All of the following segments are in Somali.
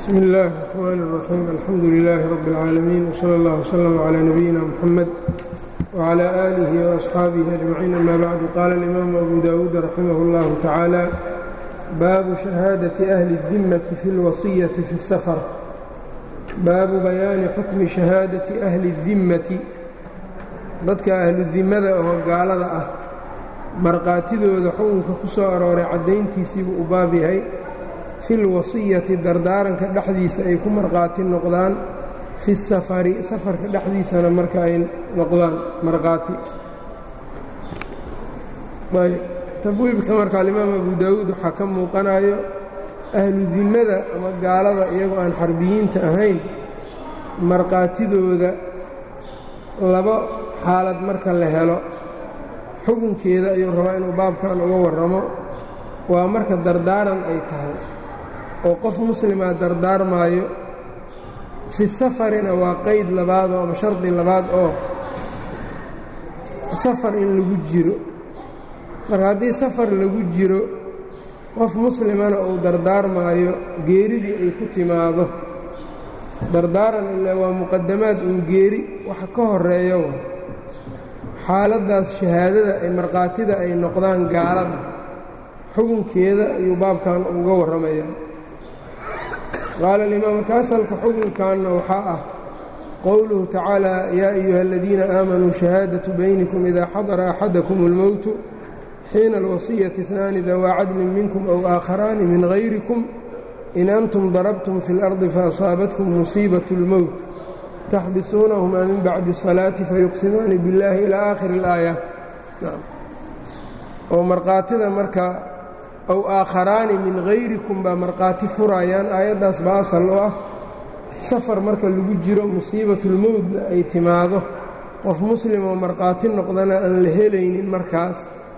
bsmi اllahi الرحmn الرaxيim alxamdu لilaahi rab اlcaalamiin wslى اllah wslm عlى nabiyina mxamed wعlى آlihi وأصxaabihi أجmaciin ama bacdu qaala اlimaamu abu dawuud raximah اllahu tacaala baabu shahaadaةi ahli الdimmati fi اlwasiyati fi الsafar baabu bayaani xukmi shahaadati ahli الdimmati dadka ahludimmada oo gaalada ah markhaatidooda xukunka ku soo arooray caddayntiisiibuu u baab yahay fi lwasiyati dardaaranka dhexdiisa ay ku markhaati noqdaan fi safari safarka dhexdiisana marka ay noqdaan markhaati tabwiibka marka alimaam abu daawuud waxaa ka muuqanayo ahludimmada ama gaalada iyagoo aan xarbiyiinta ahayn markhaatidooda laba xaalad marka la helo xukunkeeda ayuu rabaa inuu baabkan uga warramo waa marka dardaaran ay tahay oo qof muslimaa dardaarmaayo fi safarina waa qeyd labaadoo ama shardi labaad oo safar in lagu jiro marka haddii safar lagu jiro qof muslimana uu dardaarmaayo geeridii ay ku timaado dardaaran ilaa waa muqadamaad uun geeri waxa ka horeeyo xaaladdaas shahaadada ay markhaatida ay noqdaan gaalada xukunkeeda ayuu baabkan uga warramaya qaala alimaam marka asalka xukunkanna waxaa ah qowluhu tacaala yaa ayuha aladiina aamanuu shahaadatu baynikum idaa xadara axadakum اlmowtu xiina alwasiyati اثnaani dawaa cadlin minkum aw aakharaani min hayrikum in antum darabtum fi اlardi faasaabatkum musiibaة اlmowt taxbisuunahumaa min bacdi الsalaati fayuqsimaani biاllaahi ilaa aakhiri اlaayaat oo markhaatida marka aw aakharaani min hayrikum baa markhaati furayaan aayaddaas baa asal u ah safar marka lagu jiro musiibatulmowdna ay timaado qof muslim oo markhaati noqdana aan la helaynin markaas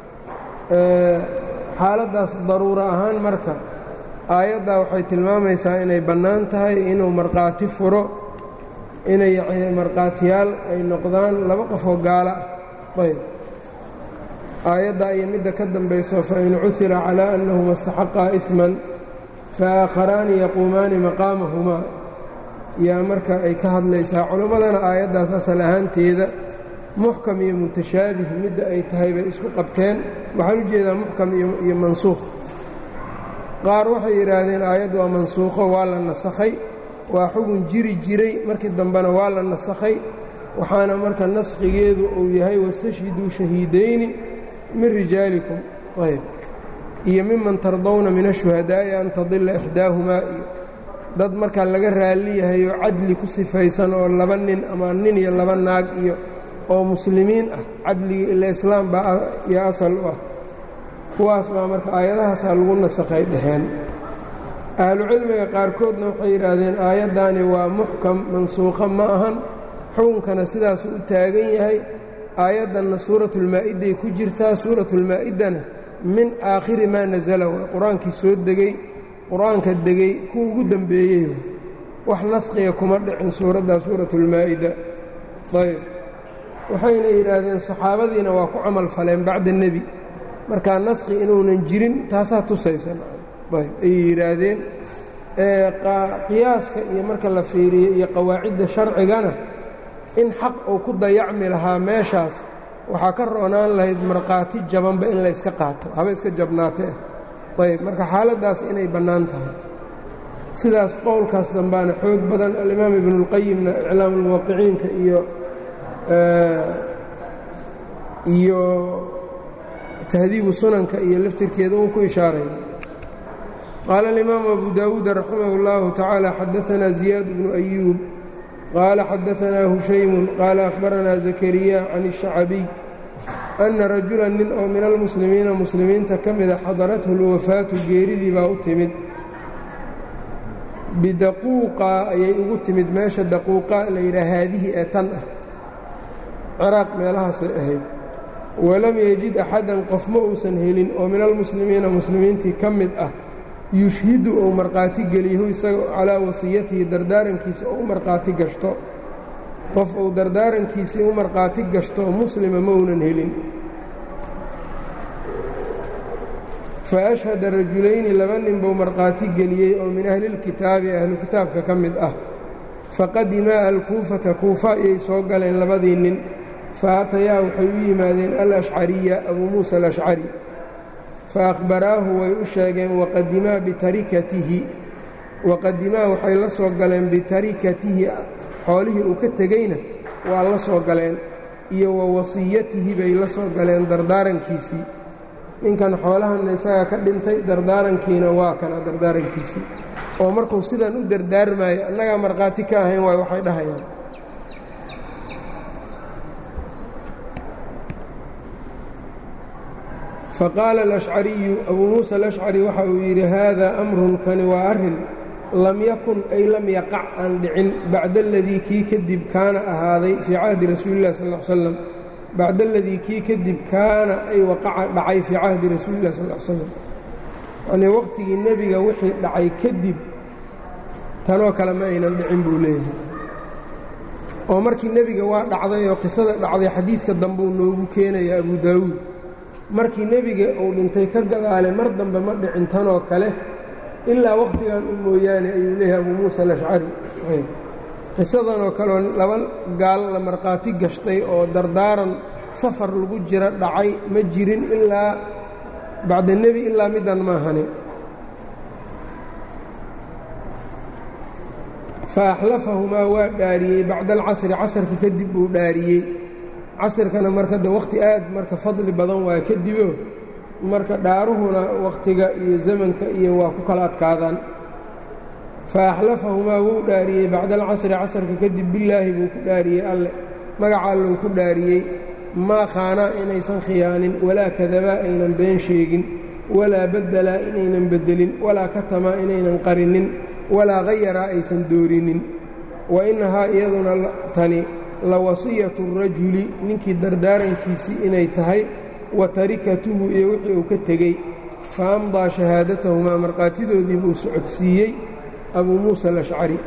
xaaladdaas daruuro ahaan marka aayaddaa waxay tilmaamaysaa inay bannaan tahay inuu markhaati furo inay markhaatiyaal ay noqdaan laba qofoo gaala ayb aayadda iyo midda ka dambayso fain cuhira calaa annahuma istaxaqaa iثman faaaakharaani yaquumaani maqaamahumaa yaa marka ay ka hadlaysaa culimmadana aayaddaas asal ahaanteeda muxkam iyo mutashaabih midda ay tahay bay isku qabteen waxaan u jeedaa muxkam iyo mansuukh qaar waxay yidhaahdeen aayaddu waa mansuukho waa la nasakhay waa xugun jiri jiray markii dambena waa la nasakhay waxaana marka naskhigeedu uu yahay wastashhiduu shahiidayni min rijaalikum ayb iyo miman tardawna min ashuhadaa'i an tadila ixdaahumaa iyo dad markaa laga raalli yahayo cadli ku sifaysan oo laba nin ama nin iyo laba naag iyo oo muslimiin ah cadliga ila islaam baa iyo asal u ah kuwaas baa marka aayadahaasaa lagu nasakhay dheheen ahlucilmiga qaarkoodna waxay yidhaahdeen aayaddaani waa muxkam mansuukha ma ahan xukunkana sidaasuu u taagan yahay aayaddanna suuratulmaa'iday ku jirtaa suuratulmaa'idana min aakhiri maa nasala waa qur-aankii soo degey qur-aanka degey kuwa ugu dembeeyey wax naskhiga kuma dhicin suuraddaa suuratulmaa'ida ayb waxayna yidhaahdeen saxaabadiina waa ku camal faleen bacda nebi markaa naskhi inuunan jirin taasaa tusaysan ayb ayay yidhaahdeen qiyaaska iyo marka la fiiriyo iyo qawaacidda sharcigana in xaq uu ku dayacmi lahaa meeshaas waxaa ka roonaan lahayd markhaati jabanba in la yska qaato haba iska jabnaatee ayb marka xaaladdaas inay bannaan tahay sidaas qowlkaas dambaana xoog badan alimaam ibnuulqayimna iclaamulmuwaqiciinka iyo iyo tahdiibu sunanka iyo laftirkeeda uu ku ishaaray qaala alimaamu abu daawuud raximah اllahu tacaala xadaanaa ziyaad bnu ayuub qaala xadaanaa hushaymun qaala akhbaranaa zakariya can الشhacabiy anna rajulan nin oo min almuslimiina muslimiinta ka mida xadarathu اlwafaatu geeridii baa u timid bidaquuqa ayay ugu timid meesha daquuqa la yidhaha haadihii ee tan ah ciraaq meelahaasay ahayd walam yejid axadan qof ma uusan helin oo min almuslimiina muslimiintii ka mid ah yushhidu ou markhaati geliyahu isaga calaa wasiyatihi dardaarankiisa oo u markhaati gashto qof uu dardaarankiisii u markhaati gashto muslima maunan helin fa ashhada rajulayni laba nin buu markhaati geliyey oo min ahlilkitaabi ahlu kitaabka ka mid ah faqadimaa alkuufata kuufa ayay soo galeen labadii nin fa atayaa waxay u yimaadeen alashcariya abuu muusa alashcari fa akhbaraahu way u sheegeen waqadimaa bitarikatihi waqadimaa waxay la soo galeen bitarikatihi xoolihii uu ka tegeyna waa la soo galeen iyo wa wasiyatihi bay la soo galeen dardaarankiisii ninkan xoolahanna isagaa ka dhintay dardaarankiina waa kana dardaarankiisii oo markuu sidan u dardaarmaayo annagaa markhaati ka ahayn waay waxay dhahayaan faqaala alashcariyu abuu muusa alashcari waxa uu yidhi haadaa amrun kani waa arrin lam yakun ay lam yaqac aan dhicin bacda aladii kii kadib kaana ahaaday fii cahdi rasuulilah sal l slam bacda aladii kii kadib kaana ay waqaca dhacay fii cahdi rasuulilah sal l slam yacnii waqhtigii nebiga wixii dhacay kadib tanoo kale ma aynan dhicin buu leeyahay oo markii nebiga waa dhacday oo qisada dhacday xadiidka dambeu noogu keenaya abu daawuud markii nebiga uu dhintay ka gadaale mar dambe ma dhicin tanoo kale ilaa wakhtigan u mooyaane ayuu leeyahay abuu muusa alashcari qisadanoo kaleoo laba gaal la markhaati gashtay oo dardaaran safar lagu jira dhacay ma jirin ilaa bacda nebi ilaa middan maahane fa axlafahumaa waa dhaariyey bacda alcasri casarka kadib buu dhaariyey casirkana marka de wakhti aad marka fadli badan waa kadibo marka dhaaruhuna wakhtiga iyo zamanka iyo waa ku kala adkaadaan fa axlafahumaa wuu dhaariyey bacda alcasri casarka kadib billaahi buu ku dhaariyey alle magaca allou ku dhaariyey maa khaanaa inaysan khiyaanin walaa kadabaa aynan been sheegin walaa baddelaa inaynan beddelin walaa katamaa inaynan qarinin walaa hayaraa aysan doorinin wa innahaa iyaduna tani la wasiyatu rajuli ninkii dardaarankiisii inay tahay wa tarikatuhu iyo wixii uu ka tegey fa amdaa shahaadatahumaa markhaatidoodii buu socodsiiyey abuu muusa alashcari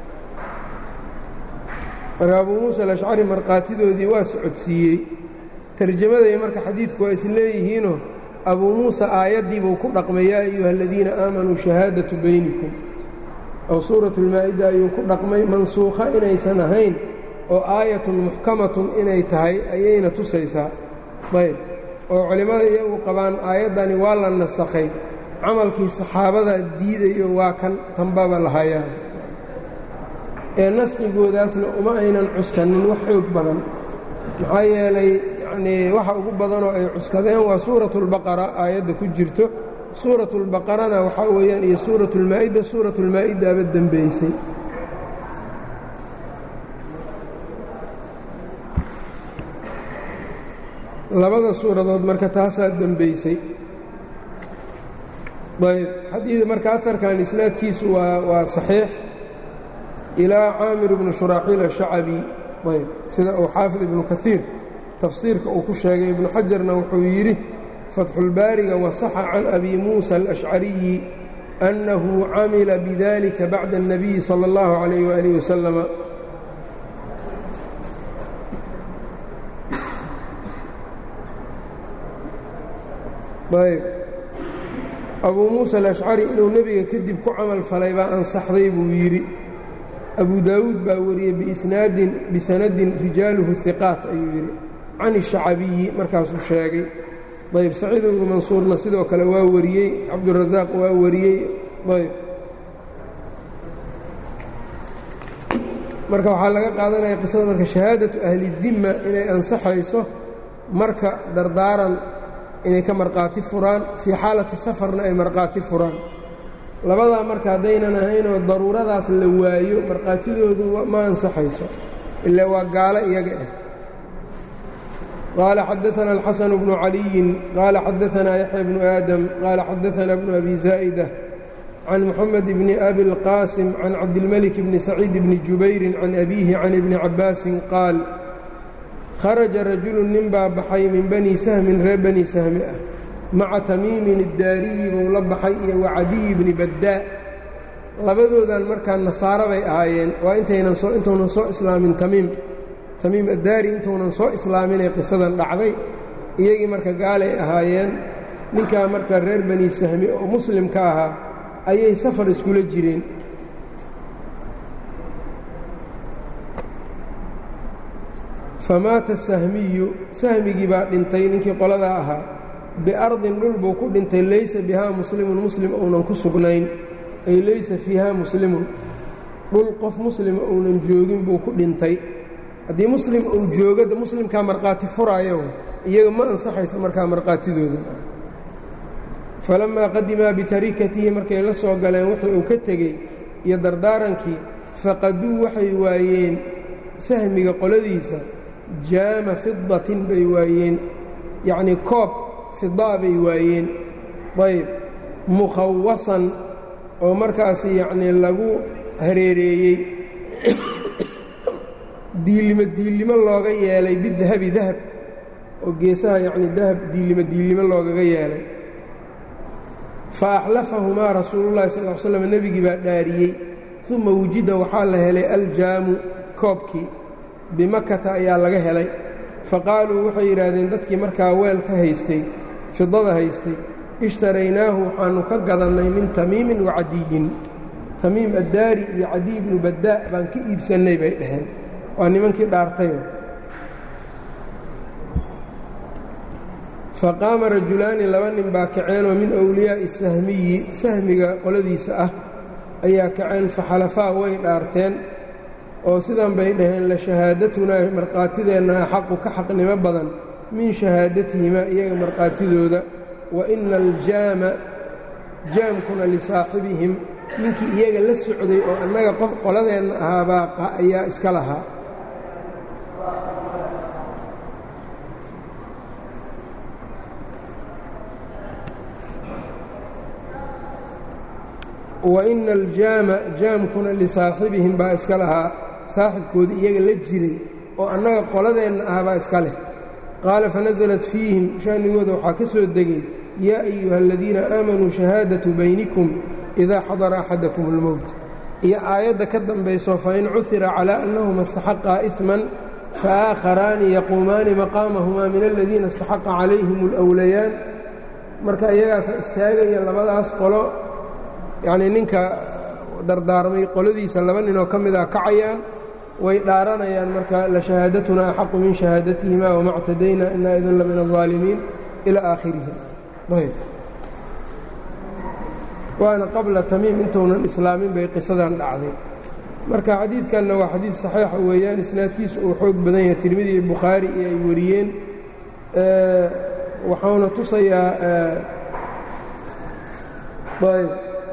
marka abuu muusa alashcari markhaatidoodii waa socodsiiyey tarjamaday marka xadiidku waa is leeyihiinoo abuu muusa aayaddiibuu ku dhaqmay yaa ayuha aladiina aamanuu shahaadatu baynikum oo suuratulmaa'ida ayuu ku dhaqmay mansuukha inaysan ahayn oo aayatun muxkamatun inay tahay ayayna tusaysaa ayb oo culimmada iyagu qabaan aayaddani waa la nasakhay camalkii saxaabada diidayo waa kan tanbaba lahayaan ee nasqigoodaasna uma aynan cuskanin wax xoog badan maxaa yeelay yacnii waxa ugu badanoo ay cuskadeen waa suuratulbaqara aayadda ku jirto suuratulbaqarana waxaa weeyaan iyo suuratulmaa'ida suuratulmaa'idaaba dembaysay labada suuradood marka taasaa dembaysay ayb xadiid marka aharkan isnaadkiisu waa waa saxiix ilaa caamir ibnu shuraaxiil ashacabi ayb sida uu xaafid ibnu kaiir tafsiirka uu ku sheegay ibnu xajarna wuxuu yidhi fatxulbaariga wasaxa can abi muusa alashcariyi annahu camila bidalika bacda الnabiyi salى اllahu calayh waalih wasalama ayb abuu muusa alashcari inuu nebiga kadib ku camal falay baa ansaxday buu yidhi abu daawuud baa wariyey biisnaadin bisanadin rijaaluhu hiqaat ayuu yidhi can الshacabiyi markaasuu sheegay ayb saciid ibnu mansuurna sidoo kale waa wariyey cabdurasaaq waa wariyey ayb marka waxaa laga qaadanaya qisada marka shahaadatu ahli dimma inay ansaxayso marka dardaaran inay ka markhaati furaan fii xaalati safarna ay markhaati furaan labadaa marka haddaynan ahaynoo daruuradaas la waayo markhaatidoodu ma ansaxayso ilaa waa gaalo iyaga ah qaala xadaثana الxaسن بن عaliyi qaala xadaثana yaحya بن aadam qaala xadaثana بن abi zaa'dة can mxamed bn abi اlqاsim can cabdilmلك bni سacيid bni jubayri can abihi can ibni cabaasin qaal kharaja rajulu nin baa baxay min bani sahmin reer bani sahmi ah maca tamiimin iddaariyi buu la baxay iyo wacadiyi bni baddaa labadoodan markaa nasaaro bay ahaayeen waa intaynan soo intuunan soo islaamin tamiim tamiim addaari intuunan soo islaaminay qisadan dhacday iyagii marka gaalay ahaayeen ninkaa marka reer bani sahmi oo muslimka ahaa ayay safar iskula jireen famaata sahmiyu sahmigii baa dhintay ninkii qoladaa ahaa biardin dhul buu ku dhintay laysa bihaa muslimun muslim uunan ku sugnayn ay laysa fiihaa muslimun dhul qof muslima uunan joogin buu ku dhintay haddii muslim uu joogo de muslimkaa markhaati furaayo iyaga ma ansaxaysa markaa markhaatidooda falammaa qadimaa bitarikatihi markay la soo galeen wixii uu ka tegey iyo dardaarankii faqaduu waxay waayeen sahmiga qoladiisa jaama fidatin bay waayeen yacnii koob fidaa bay waayeen ayb mukhawasan oo markaasi yacnii lagu hareereeyey diillimo diillimo looga yeelay bidahabi dahab oo geesaha yacnii dahab diillimo diillimo loogaga yeelay fa axlafahumaa rasuulullahi sal l slam nebigii baa dhaariyey uma wujida waxaa la helay aljaamu koobkii bimakata ayaa laga helay fa qaaluu waxay yidhaahdeen dadkii markaa weel ka haystay fidada haystay ishtaraynaahu waxaannu ka gadannay min tamiimin wa cadiyin tamiim addaari iyo cadiy bnu baddaa baan ka iibsannay bay dhaheen waa nimankii dhaartayo faqaama rajulaani laba nin baa kaceenoo min awliyaa'i sahmiyi sahmiga qoladiisa ah ayaa kaceen faxalafaa way dhaarteen oo sidan bay dhaheen la shahaadatunaa markhaatideenna axaqu ka xaqnimo badan min shahaadatihimaa iyaga markhaatidooda wa ina aljaama jaamkuna lisaaxibihim ninkii iyaga la socday oo annaga qof qoladeenna ahaabaa ayaa iska lahaa wa ina aljaama jaamkuna lisaaxibihim baa iska lahaa saaxibkoodii iyaga la jiray oo annaga qoladeenna ah baa iska leh qaala fanasalat fiihim sha'nigooda waxaa ka soo degay yaa ayuha aladiina aamanuu shahaadatu baynikum idaa xadara axadakum اlmowt iyo aayadda ka dambayso fain cuhira calaa annahuma istaxaqaa iثman faaakharaani yaquumaani maqaamahumaa min aladiina istaxaqa calayhim اlأwlayaan marka iyagaasa istaagaya labadaas qolo yacnii ninka dardaarmay qoladiisa laba ninoo ka mida kacayaan way dhaaranayaan marka la shahaadatunaa axaqu min shahaadatihima wama ctadaynaa inaa idin la min الظaalimiin ilaa aakhirihi ayb waana qabla tamiim intuunan islaamin bay qisadan dhacday marka xadiidkanna waa xadiid saxiixa weeyaan isnaadkiisu uu xoog badan yahay tirmidi iyo bukhaari iyo ay wariyeen waxauna tusayaa ayb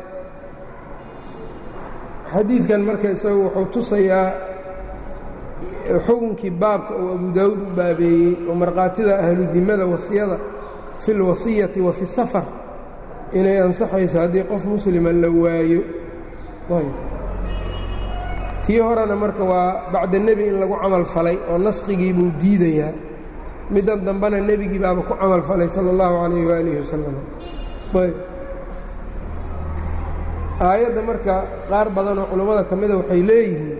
xadiidkan marka isagu wuxuu tusayaa xukunkii baabka oo abu daawuud u baabeeyey oo markhaatida ahludimmada wasiyada fi اlwasiyati wa fi safar inay ansaxayso haddii qof muslima la waayo tii horena marka waa bacda nebi in lagu camal falay oo naskigii buu diidayaa middan dambena nebigii baaba ku camal falay sala اllahu calayh waalihi wasalam ayb aayadda marka qaar badan oo culammada ka mida waxay leeyihiin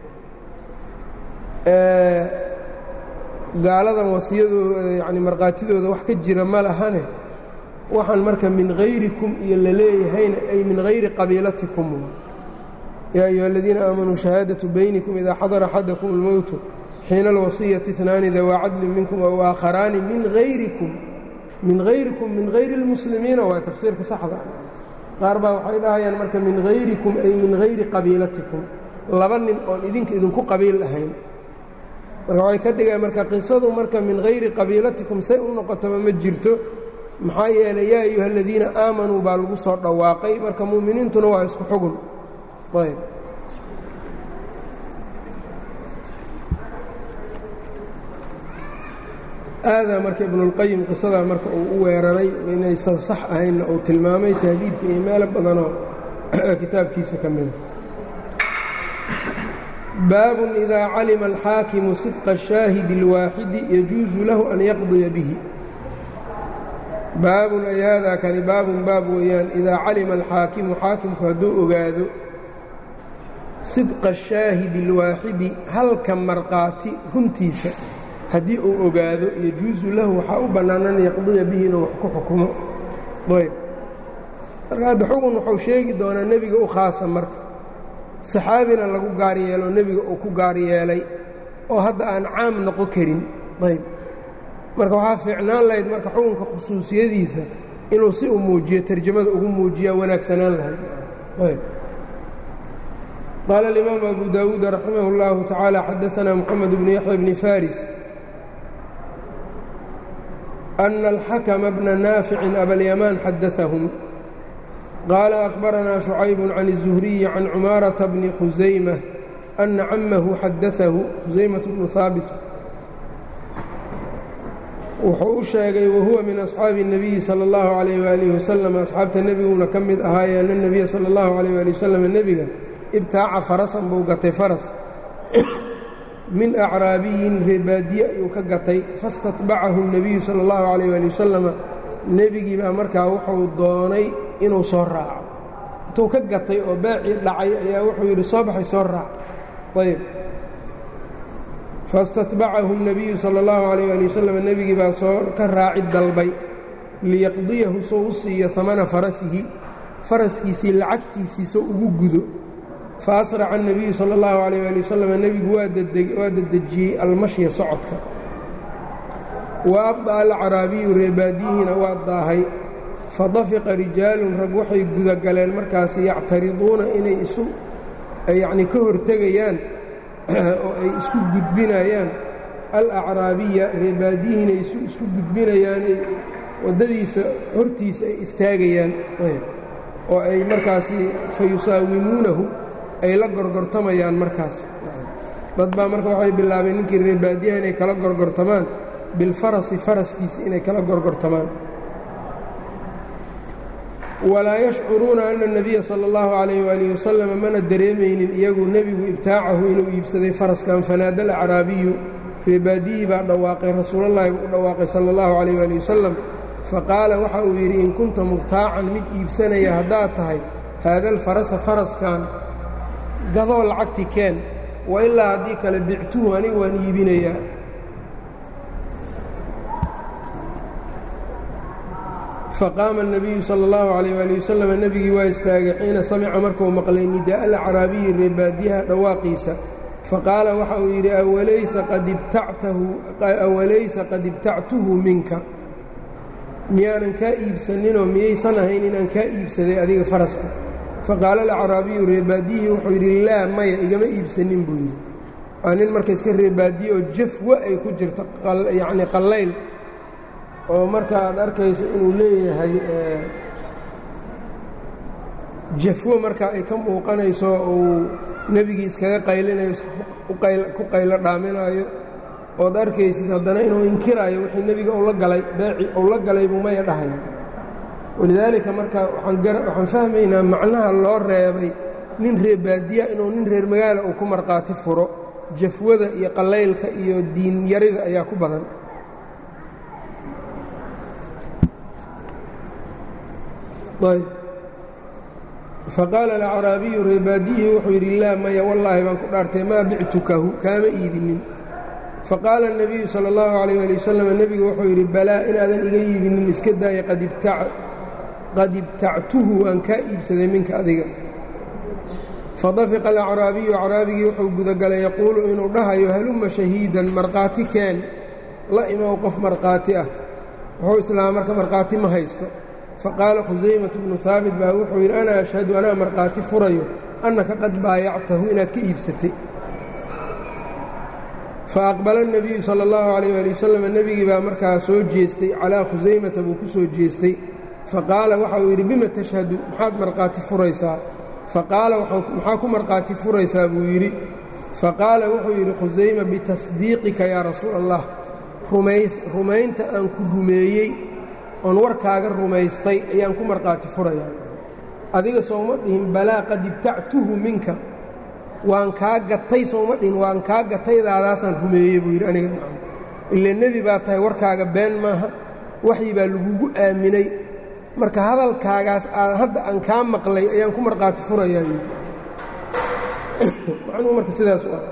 gaaladan wasiyadooda yacni markhaatidooda wax ka jira ma lahane waxaan marka min hayrikum iyo la leeyahayna ay min hayri qabiilatikum yaa ayuha aladiina aamanuu shahaadatu baynikum idaa xadara axadakum اlmowtu xiina alwasiyati itnaani dawaa cadlin minkum aw aakharaani min hayrikum min hayrikum min hayri اlmuslimiina waa tafsiirka saxda qaar baa waxay dhahayaan marka min hayrikum ay min hayri qabiilatikum laba nin oon idinka idinku qabiil ahayn marka waxay ka dhigaan marka qisadu marka min hayri qabiilatikum say u noqotaba ma jirto maxaa yeelay yaa ayuha aladiina aamanuu baa lagu soo dhawaaqay marka mu'miniintuna waa isku xugun ayb aadaa marka ibnuاlqayim qisadaa marka uu u weeraray inaysan sax ahaynna uu tilmaamay tahdiidka iyo meelo badanoo kitaabkiisa ka mida baabun idaa calima alxaakimu sidqa shaahidi اlwaaxidi yajuusu lahu an yaqdiya bihi baabun ay haadaa kani baabun baab weeyaan idaa calima alxaakimu xaakimku hadduu ogaado sidqa shaahidi اlwaaxidi halka markhaati runtiisa haddii uu ogaado yajuusu lahu waxaa u bannaan an yaqdiya bihi inuu wax ku xukumo ayb marka hadda xugun wuxuu sheegi doonaa nebiga u khaasa marka saxaabina lagu gaar yeelo nebiga uu ku gaar yeelay oo hadda aan caam noqon karin ayb marka waxaa fiicnaan lahayd marka xukunka khusuusiyadiisa inuu si u muujiyo tarjamada ugu muujiyaa wanaagsanaan lahayd ayb qaala alimaamu abu daawuud raximah اllahu tacaala xadaanaa moxamed bnu yaxya bni faris أن الحكم بن نافع أبا اليمان xadaثهم قال أخبرنا شعيب عن الزهري عن عماaرة بن خزيمة أن عمه xadaثه خزيمة بن ثاaبت wuxuu u sheegay وhuوa min أصحاabi النبiي slى الlaه عليه وaله وسلم أصxaabta nebiguna ka mid ahaaye أن النبiya slى الlaه عليه وaلي وسلم nebiga ibtaaca farasan buu gatay faras min acraabiyin reebaadiye ayuu ka gatay fastatbacahu الnebiyu salى اllahu عalayh ali wasalama nebigii baa markaa wuxuu doonay inuu soo raaco intuu ka gatay oo baacii dhacay ayaa wuxuu yidhi soo baxay soo raac ayb fastatbacahu الnebiyu salى اllahu عalayh ali wasalam nebigii baa soo ka raaci dalbay liyaqdiyahu soo u siiyo hamana farasihi faraskiisii lacagtiisii soo ugu gudo faasraca الnebiyu salى اllahu عalayh ali wasalam nebigu waa dedejiyey almashya socodka wa abda'a alcaraabiyu reebaadiyihiina waa daahay fadafiqa rijaalun rag waxay gudagaleen markaas yactariduuna inay isu yacnii ka hortegayaan oo ay isku gudbinayaan alacraabiya reebaadiyihiina isu isku gudbinayaan ay waddadiisa hortiisa ay istaagayaan oo ay markaasi fayusaawimuunahu ay la gorgortamayaan markaas dad baa marka waxay bilaabeen ninkii reebaadiyaha inay kala gorgortamaan bilfarasi faraskiisa inay kala gorgortamaan walaa yashcuruuna ana الnabiya salى اllahu عalayh waalih wasalam mana dareemaynin iyagu nebigu ibtaacahu inuu iibsaday faraskan fanaada alacraabiyu reebaadiyii baa dhawaaqay rasuulallahi u dhawaaqay salى اllahu عalayh wali wasalam faqaala waxa uu yidhi in kunta mubtaacan mid iibsanaya haddaad tahay haada alfarasa faraskan gadoo lacagti keen wa ilaa haddii kale bictuhu anigu waan iibinayaa faqaama الnabiyu salى اllahu عalayh ali wasalam nebigii waa istaagay xiina samica markuu maqlay nidaءa alacraabiyi reebaadiyaha dhawaaqiisa faqaala waxa uu yidhi awalaysa qad ibtactuhu minka miyaanan kaa iibsaninoo miyaysan ahayn inaan kaa iibsaday adiga faraska faqaala alacraabiyu reebaadiyihii wuxuu yidhi laa maya igama iibsanin buu yidhi waa nin marka iska reebaadiye oo jafwa ay ku jirto yacni qallayl oo marka aad arkayso inuu leeyahay jafwo marka ay ka muuqanayso uu nebigii iskaga qaylinayo ku qaylo dhaaminaayo ood arkaysid haddana inuu inkiraayo wixii nebiga uu la galay beeci uu la galay buu maya dhahaya walidaalika marka waxaan fahmaynaa macnaha loo reebay nin reebaadiya inuu nin reer magaala uu ku markhaati furo jafwada iyo qallaylka iyo diinyarida ayaa ku badan faqaala alacraabiyu reebaadiyihii wuxuu yidhi laa maya wallaahi baan ku dhaartay maa bictukahu kaama iibinin faqaala الnabiyu salى اllahu عalayh ali wasalam nebigu wuxuu yidhi balaa inaadan iga iibinin iska daaya qad ibtactuhu waan kaa iibsaday minka adiga fadafiqa alacraabiyu acraabigii wuxuu gudagalay yaquulu inuu dhahayo halumma shahiidan markhaati keen la imow qof markhaati ah wuxuu islaama marka markhaati ma haysto faqaala khusaymatu bnu haabit baa wuxuu yidhi ana ashhadu anaa markhaati furayo annaka qad baayactahu inaad ka iibsatay faaqbala الnabiyu salى اllahu عalayh ali wasalam nebigii baa markaa soo jeestay calaa khusaymata buu ku soo jeestay faqaala waxa uu yidhi bima tashhadu maxaad markhaati furaysaa faqaala maxaa ku markhaati furaysaa buu yidhi faqaala wuxuu yidhi khusayma bitasdiiqika yaa rasuul allah rumaynta aan ku rumeeyey oon warkaaga rumaystay ayaan ku markhaati furayaa adiga sooma dhihin balaa qad ibtactuhu minka waan kaa gatay sooma dhihin waan kaa gataydaadaasaan rumeeyey buu yidhi aniga nacam ila nebi baa tahay warkaaga been maaha waxyi baa lagugu aaminay marka hadalkaagaas aan hadda aan kaa maqlay ayaan ku markhaati furayaa yidhi macnuhu marka sidaas u ah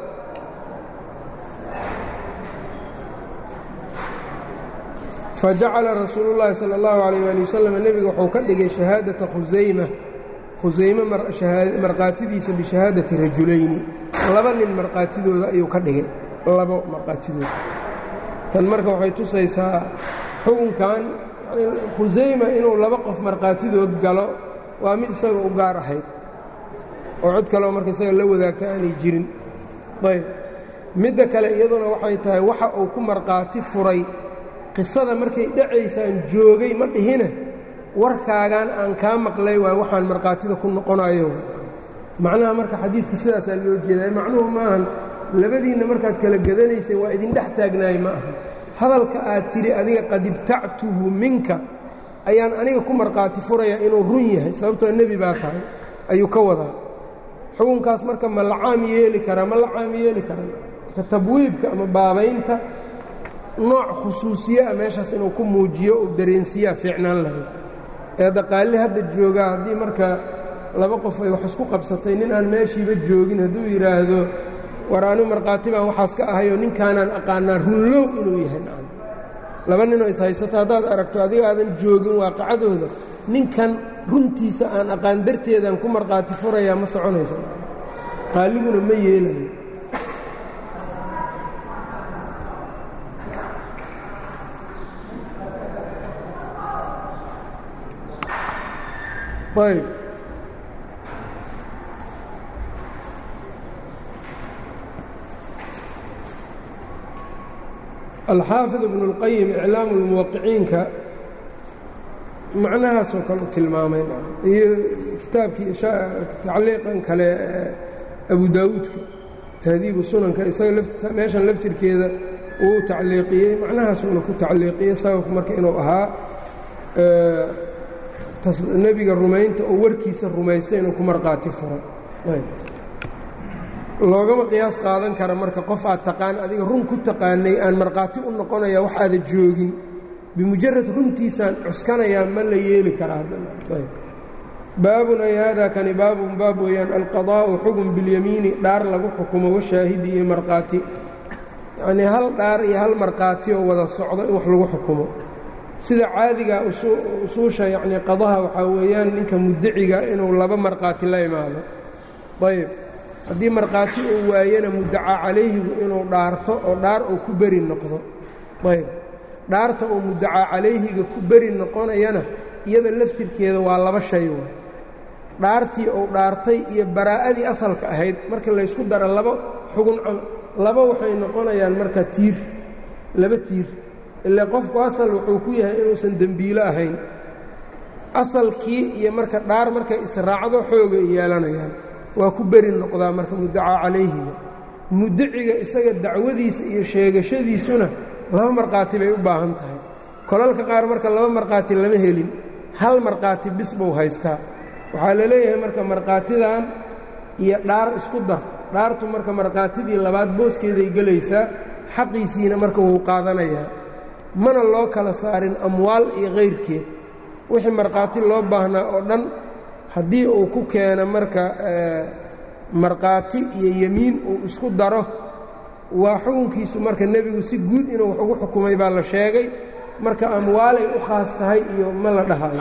fajacala rasuulu llaahi sala allahu calayh waali wasalam nebiga wuxuu ka dhigay shahaadata khusayma khusayme markhaatidiisa bishahaadati rajulayni laba nin markhaatidooda ayuu ka dhigay labo markhaatidooda tan marka waxay tusaysaa xukunkan khusayma inuu laba qof markhaatidood galo waa mid isaga u gaar ahayd oo cod kaleo marka isaga la wadaagta aanay jirin ayb midda kale iyaduna waxay tahay waxa uu ku markhaati furay qisada markay dhacaysaan joogay ma dhihine warkaagan aan kaa maqlay waay waxaan markhaatida ku noqonayo macnaha marka xadiidka sidaasaa loo jeedaa macnuhu maahan labadiinna markaad kala gadanaysay waa idin dhex taagnaay ma aha hadalka aad tidhi adiga qad ibtactuhu minka ayaan aniga ku markhaati furayaa inuu run yahay sababtoo nebi baa tahay ayuu ka wadaa xukunkaas marka ma la caam yeeli karaa ma la caam yeeli karaa marka tabwiibka ama baabaynta nooc khusuusiye ah meeshaas inuu ku muujiyo uu dareensiiyaa fiicnaan lahayd ee daqaalli hadda joogaa haddii marka laba qof ay wax isku qabsatay nin aan meeshiiba joogin hadduu yidhaahdo war anigu markhaati baan waxaas ka ahayoo ninkaanaan aqaanaa runlow inuu yahay nacam laba ninoo ishaysato haddaad aragto adiga aadan joogin waaqacadooda ninkan runtiisa aan aqaan darteedaan ku markhaati furayaa ma soconaysa qaaliguna ma yeelayo ayb alxaafid ibnu اlqayim iclaamu lmuwaqiciinka macnahaasoo kale u tilmaamay iyo kitaabkii tacliiqan kale abu daawuudka tahdiibu sunanka isaga meeshan laftirkeeda uu tacliiqiyey macnahaasuuna ku tacliiqiyey sababku marka inuu ahaa nebiga rumaynta oo warkiisa rumaystay inuu ku markhaati furo loogama qiyaas qaadan kara marka qof aad taqaan adiga run ku taqaanay aan markhaati u noqonaya wax aada joogin bimujarad runtiisaan cuskanayaa ma la yeeli karaa baabun ay haadaa kani baabun baab weeyaan alqadaa'u xukun bilyamiini dhaar lagu xukumo washaahidi iyo markhaati yacnii hal dhaar iyo hal markhaati oo wada socdo in wax lagu xukumo sida caadiga usuusha yacnii qadaha waxaa weeyaan ninka muddaciga inuu laba markhaati la imaado ayb haddii markhaati uu waayana muddacaa calayhigu inuu dhaarto oo dhaar uu ku beri noqdo ayb dhaarta uu muddacaa calayhiga ku beri noqonayana iyada laftirkeeda waa laba shay waay dhaartii uu dhaartay iyo baraa'adii asalka ahayd marka laysku daro laba xugun laba waxay noqonayaan marka tiir laba tiir ile qofku asal wuxuu ku yahay inuusan dembiilo ahayn asalkii iyo marka dhaar markay israacdo xooga ay yeelanayaan waa ku beri noqdaa marka muddacaa calayhiga muddaciga isaga dacwadiisa iyo sheegashadiisuna laba markhaati bay u baahan tahay kolalka qaar marka laba markhaati lama helin hal markhaati bis buu haystaa waxaa la leeyahay marka markhaatidan iyo dhaar isku dar dhaartu marka markhaatidii labaad booskeeday gelaysaa xaqiisiina marka wuu qaadanayaa mana loo kala saarin amwaal iyo kayrkeed wixii markhaati loo baahnaa oo dhan haddii uu ku keeno marka markhaati iyo yemiin uu isku daro waa xukunkiisu marka nebigu si guud inuu wax ugu xukumay baa la sheegay marka amwaalay u khaas tahay iyo ma la dhahayo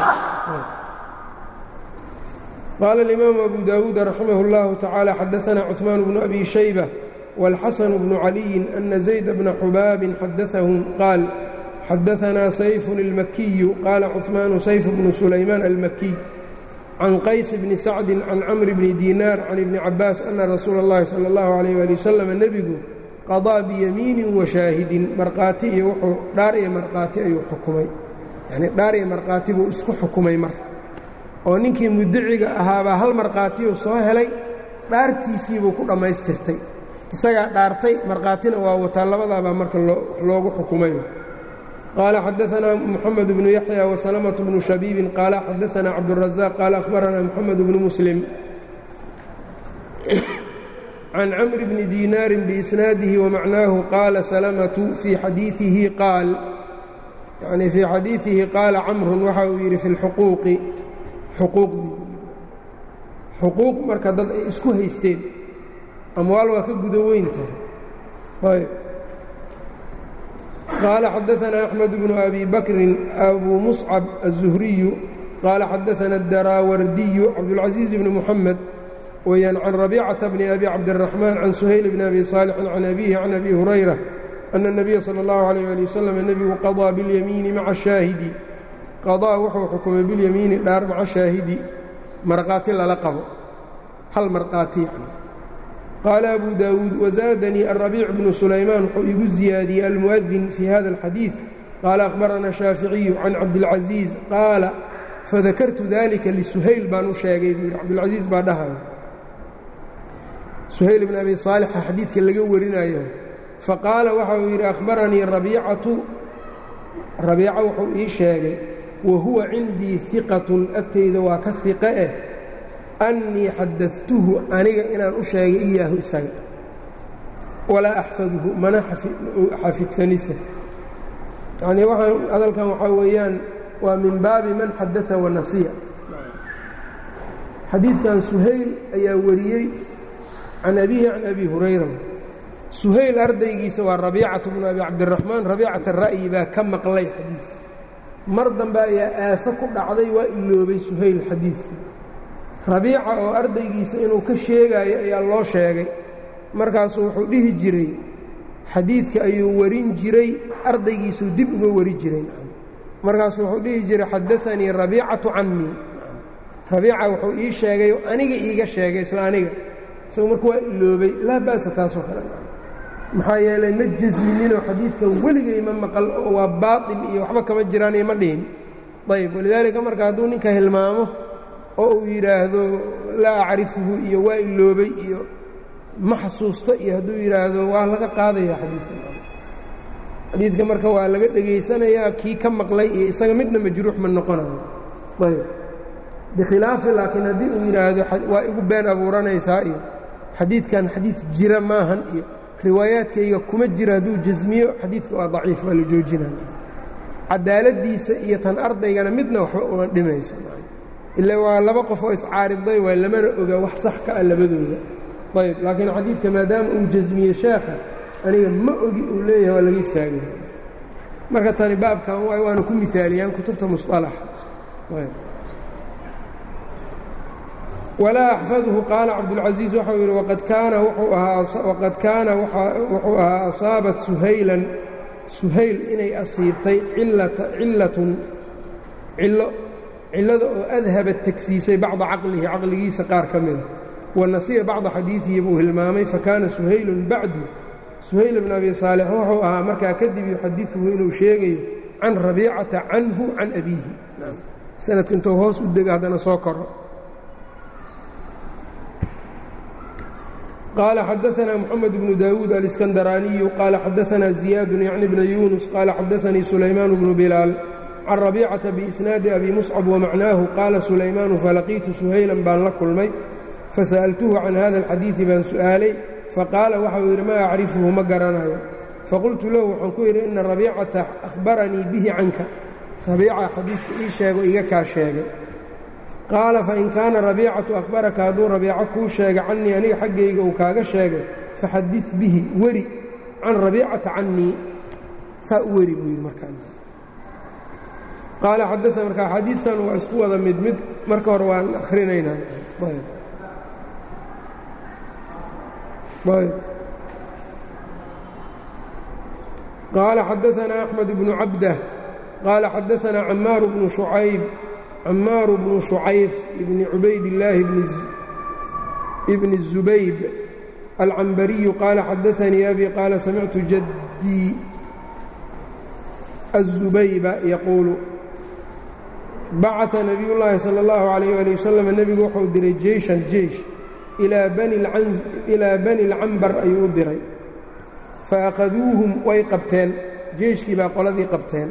qaala اlimaamu abu daawuud raximah اllahu tacaala xadaثana cuثmaan bnu abi shayba wاlxasan bnu caliyin ana zayd bna xubaabin xadaثahum qaal xadaثanaa sayfun اlmakiyu qaala cuثmaanu sayf bnu sulaymaan almakiy can qays bni sacdi can camri bni diinaar can ibni cabaas ana rasuula اllahi salى اllahu عalayh ali wasalam nebigu qadaa biyamiinin washaahidin markhaati iyo wuxuu dhaar iyo markhaati ayuu xukumay yacnii dhaar iyo markhaati buu isku xukumay mar oo ninkii muddaciga ahaabaa hal markhaatiyuu soo helay dhaartiisiibuu ku dhammaystirtay isagaa dhaartay markhaatina waa wataa labadaabaa marka loogu xukumay qaala xadaanaa moxamed bnu yaxya wasalamatu bnu shabiibin qaala xadaanaa cabdurazaq qaala akhbaranaa moxamed bnu muslim can camri bni diinaarin biisnaadihi wamacnaahu qaala salamatu fii xadiiihi qaal yanii fii xadiidihi qaala camrun waxa uu yidhi fi lxuquuqi xuquuqdii xuquuq marka dad ay isku haysteen amwaal waa ka guda weyn tahay ayb qaala xadaثna أxmed bnu abi bakrin abu muscab الزuhriyu qaala xadaثna الdaraawardiyu cabdالcaزiiز bni muxamed weyaan can rabيcaةa bni abi cabdالرaحmaan can suhayl bni abi صaalixin can abihi can abi hurayra أna الnabiya salى اllahu عalيه ali waslm nebigu qaضىa biاlyamiini maca shaahidi qaضaa wuxuu xukumay biاlyamiini dhaar maca shaahidi marqaati lala qabo hal marqaati yani qaala abu daawuud wazaadanii alrabiic bnu sulaymaan wuxuu igu ziyaadiyey almu'adin fii hada alxadiid qaala akhbarana shaaficiyu can cabdilcaziiz qaala fadakartu dalika lisuhayl baan u sheegay buu yidhi cabdilcaziiz baa dhahayo suhayl bn abi saalixa xadiidka laga warinayo faqaala waxa uu yidhi akhbaranii rabiicatu rabiica wuxuu ii sheegay wa huwa cindii hiqatun agtayda waa ka hiqe eh annii xadadtuhu aniga inaan u sheegay iyaahu isaga walaa axfaduhu mana xafidsanisa yacnii waxaan hadalkan waxaa weeyaan waa min baabi man xadaa wanasiya xadiidkan suhayl ayaa wariyey can abihi can abi hurayra suhayl ardaygiisa waa rabiicatu bnu abi cabdiraxmaan rabiicata ra'yi baa ka maqlay xadiidka mar dambe ayaa aafo ku dhacday waa iloobay suhayl xadiidkii rabiica oo ardaygiisa inuu ka sheegaayo ayaa loo sheegay markaasuu wuxuu dhihi jiray xadiidka ayuu warin jiray ardaygiisuu dib uga wari jiray markaasuu wuxuu dhihi jiray xadaanii rabiicatu cannii rabiica wuxuu ii sheegay oo aniga iiga sheegay isla aniga isagu marka waa iloobay laa ba'sa taasoo kale maxaa yeelay ma jasmininoo xadiidkan weligay ma maqal oo waa baatil iyo waxba kama jiraan iyo ma dhihin ayb walidaalika marka hadduu ninka hilmaamo oo uu yidhaahdo laa acrifuhu iyo waa iloobay iyo ma xasuusto iyo hadduu yidhaahdo waa laga qaadaya xadiidka xadiidka marka waa laga dhegaysanayaa kii ka maqlay iyo isaga midna majruux ma noqonayo ayb bikhilaafi laakiin haddii uu yidhaahdo waa igu been abuuranaysaa iyo xadiidkan xadiid jira maahan iyo riwaayaadkayga kuma jira hadduu jasmiyo xadiidka waa daciif waa la joojinaya cadaaladdiisa iyo tan ardaygana midna waxba uma dhimayso ila waa laba qof oo iscaariday waay lamana oga wax sax ka ah labadooda ayb laakiin xadiidka maadaama uu jasmiye sheekha aniga ma ogi uu leeyahay waa laga istaagaya marka tani baabkan waay waana ku miaaliyaan kutubta musalaxa walaa axfadhu qaala cabdulcasiiz waxau yidhi waqad kaana waqad kaana wuxuu ahaa asaabat suhaylan suhayl inay asiibtay cillatun cillo cillada oo adhaba tegsiisay bacda caqlihi caqligiisa qaar ka mida wa nasiya bacda xadiidihi buu hilmaamay fakaana suhaylun bacdu suhayl bn abi saalix wuxuu ahaa markaa kadib yuxadiثuhu inuu sheegayo can rabiicata canhu can abiihi sanadku intuu hoos u dego haddana soo koro qaala xadaثna mxamed bnu dawuud aliskandaraaniyu qaala xadaثna ziyaadu yacni bna yunus qaala xadaثanii sulaymaan bnu bilaal can rabiicata biisnaadi abi muscab wamacnaahu qaala sulaymaanu falaqiitu suhaylan baan la kulmay fasa'altuhu can hada alxadiidi baan su'aalay faqaala waxau yidhi ma acrifuhu ma garanayo faqultu lahu waxaan ku yidhi ina rabiicata akhbaranii bihi canka rabiica xadiidka ii sheego iga kaa sheegay qaala fain kaana rabiicatu akhbaraka hadduu rabiico kuu sheega cannii aniga xaggayga uu kaaga sheegay faxadid bihi weri can rabiicata cannii saa u weri buu yidhi markaa qaala xadaa markaa xadiidkan waa isku wada mid mid marka hore waan akhrinaynaa qaala xadaثna أxmed bnu cabdah qaala xadaثna camaar bnu شhucayb camaaru bnu شhucayb bni cubaydillaahi bni الزubayb alcambariyu qaala xadaثanii abi qaala samictu jaddii الزubayba yaquulu bacثa nabiy llaahi salى اllahu عalayh ali wasalam nebigu wuxuu diray jeyshan jeysh ilaa bani اlcambar ayuu u diray faakhaduuhum way qabteen jeyshkii baa qoladii qabteen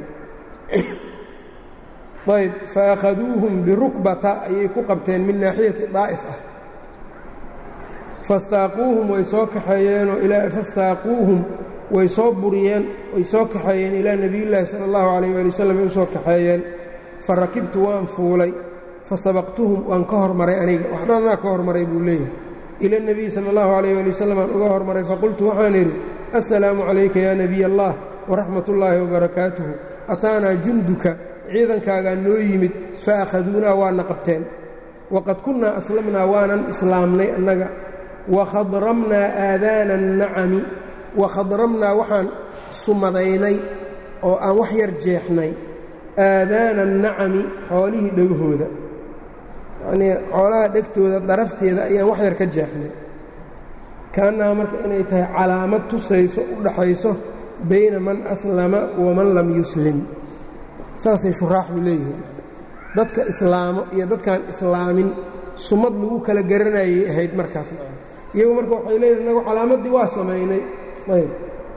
ayb faakhaduuhum birukbata ayay ku qabteen min naaxiyati daa'if ah fastaaquuhum way soo kaxeeyeenoo fastaaquuhum way soo buriyeen way soo kaxeeyeen ilaa nebiyullaahi sala allahu calayh waali wasalam ay u soo kaxeeyeen fa rakibtu waan fuulay fa sabaqtuhum waan ka hormaray aniga wax dhanaa ka hormaray buu leeyahay ila nebiyi sala allahu calayh waali wasalam aan uga hormaray faqultu waxaan idhi assalaamu calayka yaa nebiy allah waraxmat ullaahi wabarakaatuhu ataanaa junduka ciidankaagaa noo yimid fa akhaduunaa waana qabteen waqad kunnaa aslamnaa waanan islaamnay annaga wakhadramnaa aadaana annacami wakhadramnaa waxaan sumadaynay oo aan wax yar jeexnay aadaana annacami xoolihii dhegahooda yacnii xoolaha dhegtooda darafteeda ayaan wax yar ka jeexnay kaannaha marka inay tahay calaamad tusayso u dhaxayso bayna man aslama waman lam yuslim saasay shuraaxdu leeyihiin dadka islaamo iyo dadkaan islaamin sumad lagu kala garanayay ahayd markaasna iyagu marka waxay leeyihin inagu calaamaddii waa samaynay ayb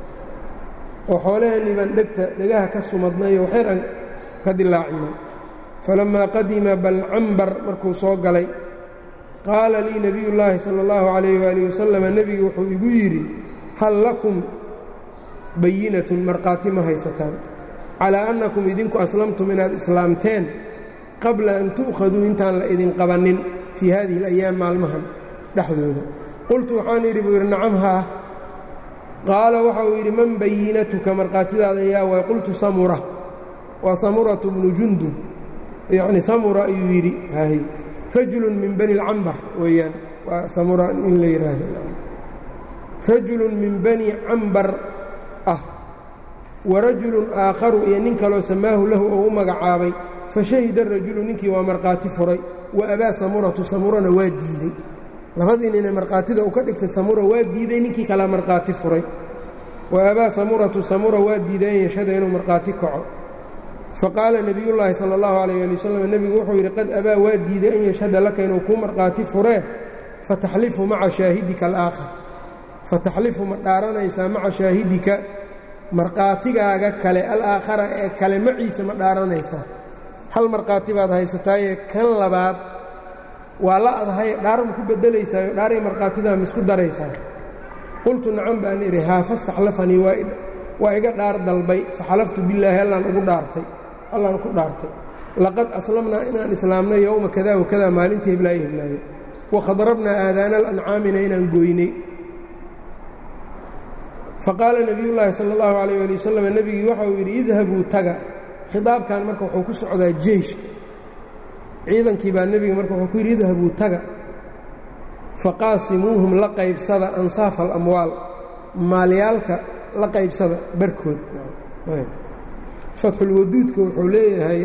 oo xoolaheenii baan dhegta dhegaha ka sumadnayo waxyar aan ka dilaacinay falammaa qadima balcambar markuu soo galay qaala lii nebiyu llaahi sala allahu calayh waalihi wasalam nebigu wuxuu igu yidhi hal lakum bayinatun markhaati ma haysataan calaa annakum idinku aslamtum inaad islaamteen qabla an tu'khaduu intaan la idin qabannin fii haadihi alayaam maalmahan dhexdooda qultu waxaan yidhi buu yidhi nacam haa qaala waxa uu yidhi man bayinatuka markhaatidaada yaa waay qultu samura waa samuratu bnu jundub yacni samura ayuu yidhi hahy rajulun min bani اlcambar weeyaan waa samura in la yidhaahdo rajulun min bani cambar ah wa rajulun aakharu iyo nin kaloo samaahu lahu oo u magacaabay fashahida rajulu ninkii waa markhaati furay wa abaa samuratu samurana waa diidey labadii ninee markhaatida uu ka dhigtay samura waa diiday ninkii kalea markhaati furay wa abaa samuratu samura waa diiday an yashhada inuu markhaati kaco faqaala nebiyullaahi sala allahu calayh ali wasalam nebigu wuxuu yidhi qad abaa waa diiday an yashhada laka inuu kuu markhaati furee fataxlifu maca shaahidika alaakhar fataxlifu ma dhaaranaysaa maca shaahidika markhaatigaaga kale alaakhara ee kale maciisa ma dhaaranaysaa hal markhaati baad haysataayee kan labaad waa la adahay dhaar ma ku bedelaysaayo dhaaray markhaatidaa ma isku daraysaa qultu nacam baan idhi haa fastaxlafanii waa iga dhaar dalbay faxalaftu billaahi allaan ugu dhaartay allaan ku dhaartay laqad aslamnaa inaan islaamnay yowma kada wakada maalinta heblaayo heblaayo wakhadrabnaa aadaana alancaamina inaan gooynay faqaala nebiyullaahi sala allahu calayh ali wasalam nebigii waxa uu yidhi idhabuu taga khidaabkan marka wuxuu ku socdaa jeyshka ciidankii baa nebiga marka wuxuu ku yidhi idhabuu taga faqaasimuuhum la qaybsada ansaafa alamwaal maalyaalka la qaybsada barkood fatxulwaduudka wuxuu leeyahay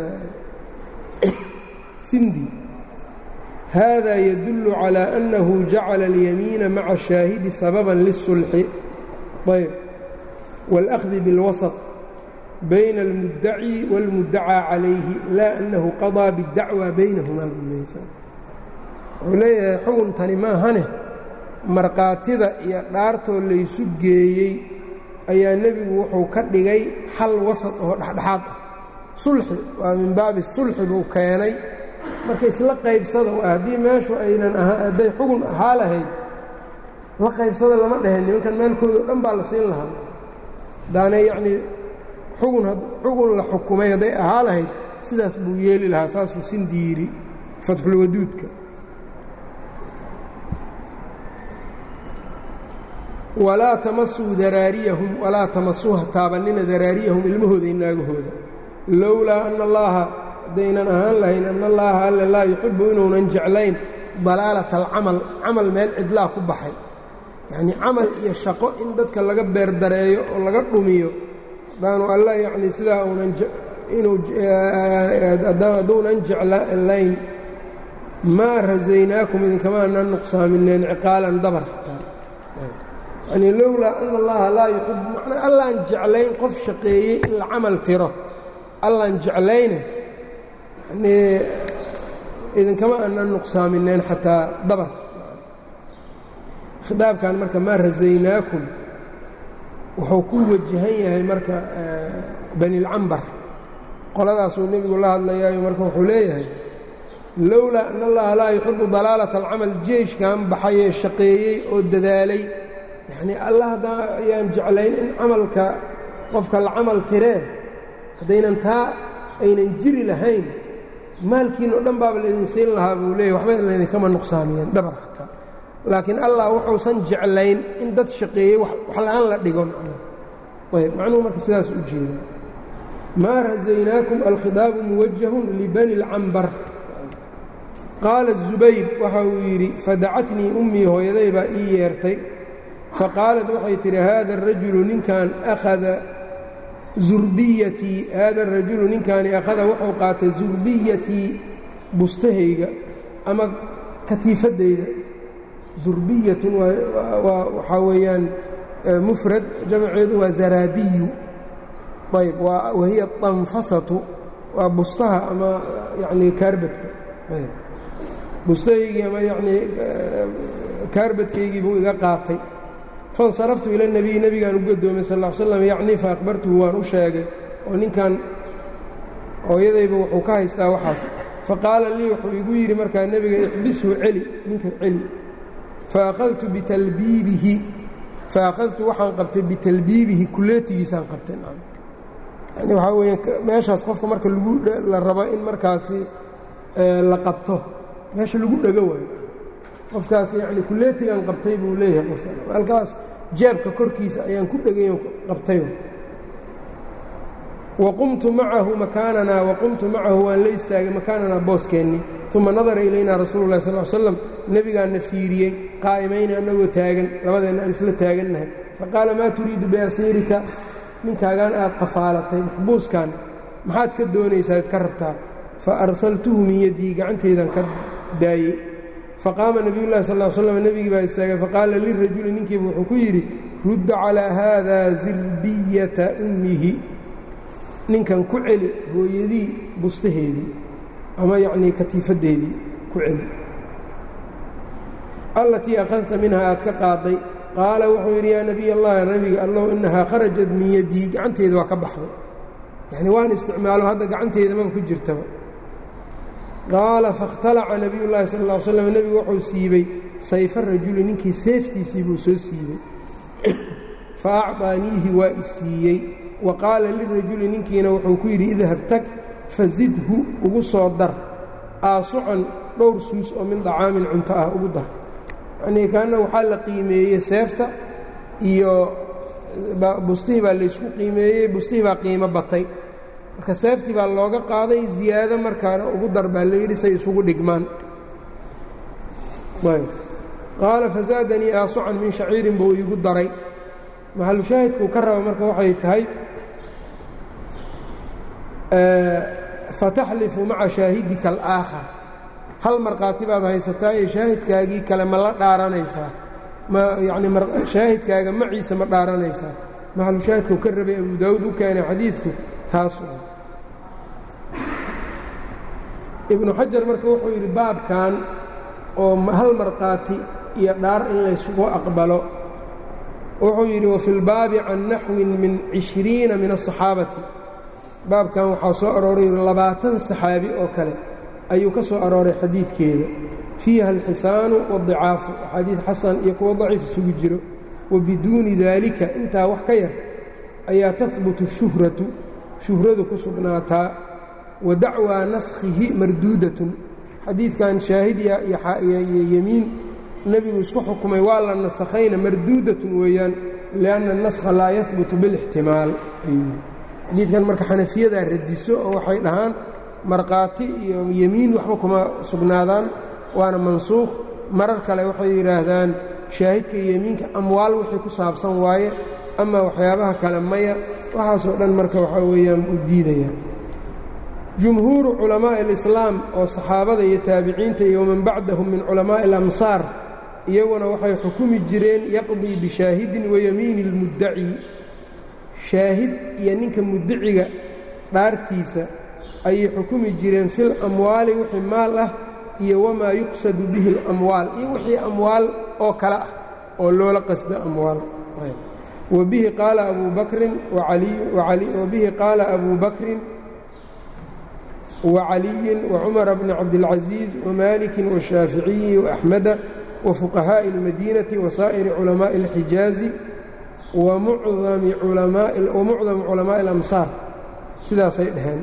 sindi hada yadullu calىa annahu jacala اlyamiina maca الshaahidi sababan liلsulxi ayb wاlأkhdi biاlwasaط bayna اlmuddaci wاlmuddacaa calayhi laa annahu qaضىa bاddacwa baynahumaa buuleysa wuxuu leeyahay xuguntani maahane markhaatida iyo dhaartoo laysu geeyey ayaa nebigu wuxuu ka dhigay xal wasad oo dhexdhexaad ah sulxi waa min baabi sulxi buu keenay marka isla qaybsada waa haddii meeshu aynan ahaa hadday xugun ahaa lahayd la qaybsada lama dheheen nimankan meelkooda o dhan baa la siin lahaa haddaanay yacnii xugun xugun la xukumay hadday ahaa lahayd sidaas buu yeeli lahaa saasuu sindi yidhi fatxulwaduudka walaa tamasuu daraariyahum walaa tamasuuha taabannina daraariyahum ilmahooda iyo naagahooda lowlaa ana allaaha haddaynan ahaan lahayn ana allaaha alle laa yuxibbu inuunan jeclayn dalaalata alcamal camal meel cidlaa ku baxay yacnii camal iyo shaqo in dadka laga beerdareeyo oo laga dhumiyo haddaanu alla yacnii sidaa uunan inuu hadduunan jeclayn maa rasaynaakum idinkama aanan nuqsaamineen ciqaalan dabar yanii lowlaa ana allaha laa yuxibu macnaa allaan jeclayn qof shaqeeyey in la camal tiro allaan jeclayne yanii idinkama aanan nuqsaamineen xataa dabar khidaabkan marka maa rasaynaakum wuxuu ku wajahan yahay marka banilcambar qoladaasuu nebigu la hadlayaayo marka wuxuu leeyahay lowlaa ana allaha laa yuxibu dalaalata alcamal jeeshkan baxayee shaqeeyey oo dadaalay yacnii allah haddaa ayaan jeclayn in camalka qofka la camal tiree haddaynan taa aynan jiri lahayn maalkiinoo dhan baaba laydin siin lahaa buu leeyahy waxba laydinkama nuqsaamiyeen dabar xataa laakiin allah wuxuusan jeclayn in dad shaqeeyey wax la-aan la dhigo macnaa ayb macnuhu marka sidaas u jeeda maa rasaynaakum alkhidaabu muwajahun libani اlcambar qaala الzubayr waxa uu yidhi fadacatnii ummii hooyaday baa ii yeertay faqaalat waxay tidhi haada arajulu ninkan akhada zurbiyatii haada arajulu ninkaani akhada wuxuu qaatay zurbiyatii bustahayga ama katiifaddayda zurbiyatun waxaa weeyaan mufrad jamceedu waa zaraabiyu ayb wahiya danfasatu waa bustaha ama yacnii kaarbadka bustahaygii ama yacnii kaarbadkaygii buu iga qaatay faاnsaraftu ila الnebiy nebigaan u gadoomay sal ا l slam yacnii faakbartuhu waan u sheegay oo ninkan hooyadayba wuxuu ka haystaa waxaas faqaala lii wuxuu igu yidhi markaa nebiga ixbishu celi ninka celi faahadtu bitalbiibihi faakhadtu waxaan qabtay bitalbiibihi kuleetigiisaan qabtay yani waxaa weya meeshaas qofka marka lagu la rabo in markaasi la qabto meesha lagu dhego waayo qofkaas yacni kuleetigaan qabtay buu leeyahay qofka halkaas jeebka korkiisa ayaan ku dhegayo qabtay waqumtu macahu makaananaa waqumtu macahu waan la istaagay makaananaa booskeenni uma nadara ilaynaa rasuulu lahi sal l slam nebigaanna fiiriyey qaa'imayni annagoo taagan labadeenna aan isla taagannahay faqaala maa turiidu biasiirika ninkaagaan aad qafaalatay maxbuuskan maxaad ka doonaysaa ad ka rabtaa fa arsaltuhu min yaddii gacanteedan ka daayey faqaama nebiyu llahi sal slam nebigii baa istaagay faqaala lirajuli ninkiiba wuxuu ku yidhi rudda calaa haada zirbiyata ummihi ninkan ku celi hooyadii bustaheedii ama yacnii katiifaddeedii ku celi allatii akhadta minha aad ka qaaday qaala wuxuu yidhi yaa nebiy allahi nebiga allow innahaa kharajat min yaddii gacanteeda waa ka baxday yacni waan isticmaalo hadda gacanteeda maba ku jirtaba qaala fakhtalaca nebiyu llahi sal ll ly slam nebigu wuxuu siibey sayfa rajuli ninkii seeftiisii buu soo siibey fa acطaaniihi waa i siiyey wa qaala lirajuli ninkiina wuxuu ku yidhi idhab tag fazidhu ugu soo dar aasucan dhowr suus oo min dacaamin cunto ah ugu dar yacnii kaanna waxaa la qiimeeyey seefta iyo bustihii baa laysku qiimeeyey bustihii baa qiimo batay marka seeftii baa looga qaaday ziyaado markaana ugu dar baa layidhi say isugu dhigmaan qaala fazaadanii aasucan min shaciirin buu iigu daray maxalushaahidkuu ka raba marka waxay tahay fataxlifu maca shaahidika alaakhar hal markhaati baad haysataa ee shaahidkaagii kale ma la dhaaranaysaa ma yacni shaahidkaaga maciisa ma dhaaranaysaa maxalushaahidkuu ka rabay abu daawuud u keenay xadiidku taas ibnu xajar marka wuxuu yidhi baabkan oo hal markhaati iyo dhaar in laysugu aqbalo wuxuu yidhi wafi lbaabi can naxwin min cishriina min aلصaxaabati baabkan waxaa soo arooray labaatan saxaabi oo kale ayuu ka soo arooray xadiidkeeda fiiha alxisaanu waاdicaafu axaadiid xasan iyo kuwo daciif isugu jiro wa biduuni daalika intaa wax ka yar ayaa tahbutu shuhratu shuhradu ku sugnaataa wa dacwaa naskhihi marduudatun xadiidkan shaahidya iyo yemiin nebigu isku xukumay waa la nasakhayna marduudatun weeyaan lianna anaskha laa yahbutu bilixtimaal xadiidkan marka xanafiyadaa radiso oo waxay dhahaan markhaati iyo yemiin waxba kuma sugnaadaan waana mansuukh marar kale waxay yidhaahdaan shaahidka iyo yemiinka amwaal wixii ku saabsan waaye ama waxyaabaha kale maya waxaasoo dhan marka waxaa weeyaan uu diidaya jumhuuru culamaa'i alislaam oo saxaabada iyo taabiciinta iyo waman bacdahum min culamaa'i alamsaar iyaguna waxay xukumi jireen yaqdii bishaahidin wayamiini اlmuddaci shaahid iyo ninka muddaciga dhaartiisa ayay xukumi jireen fil amwaali wixii maal ah iyo wamaa yuqsadu bihi اlamwaal iyo wixii amwaal oo kale ah oo loola qasdo amwaal wabihi qaala abu bakrin wabihi qaala abu bakrin وعلي وعمر بن عبد العزيز ومالك والشhاaفiعي وأحمد وفقهاء المدينة وسائر علماء الحجاaز ومعظم علماء الأمصاaر sidaasay dhaheen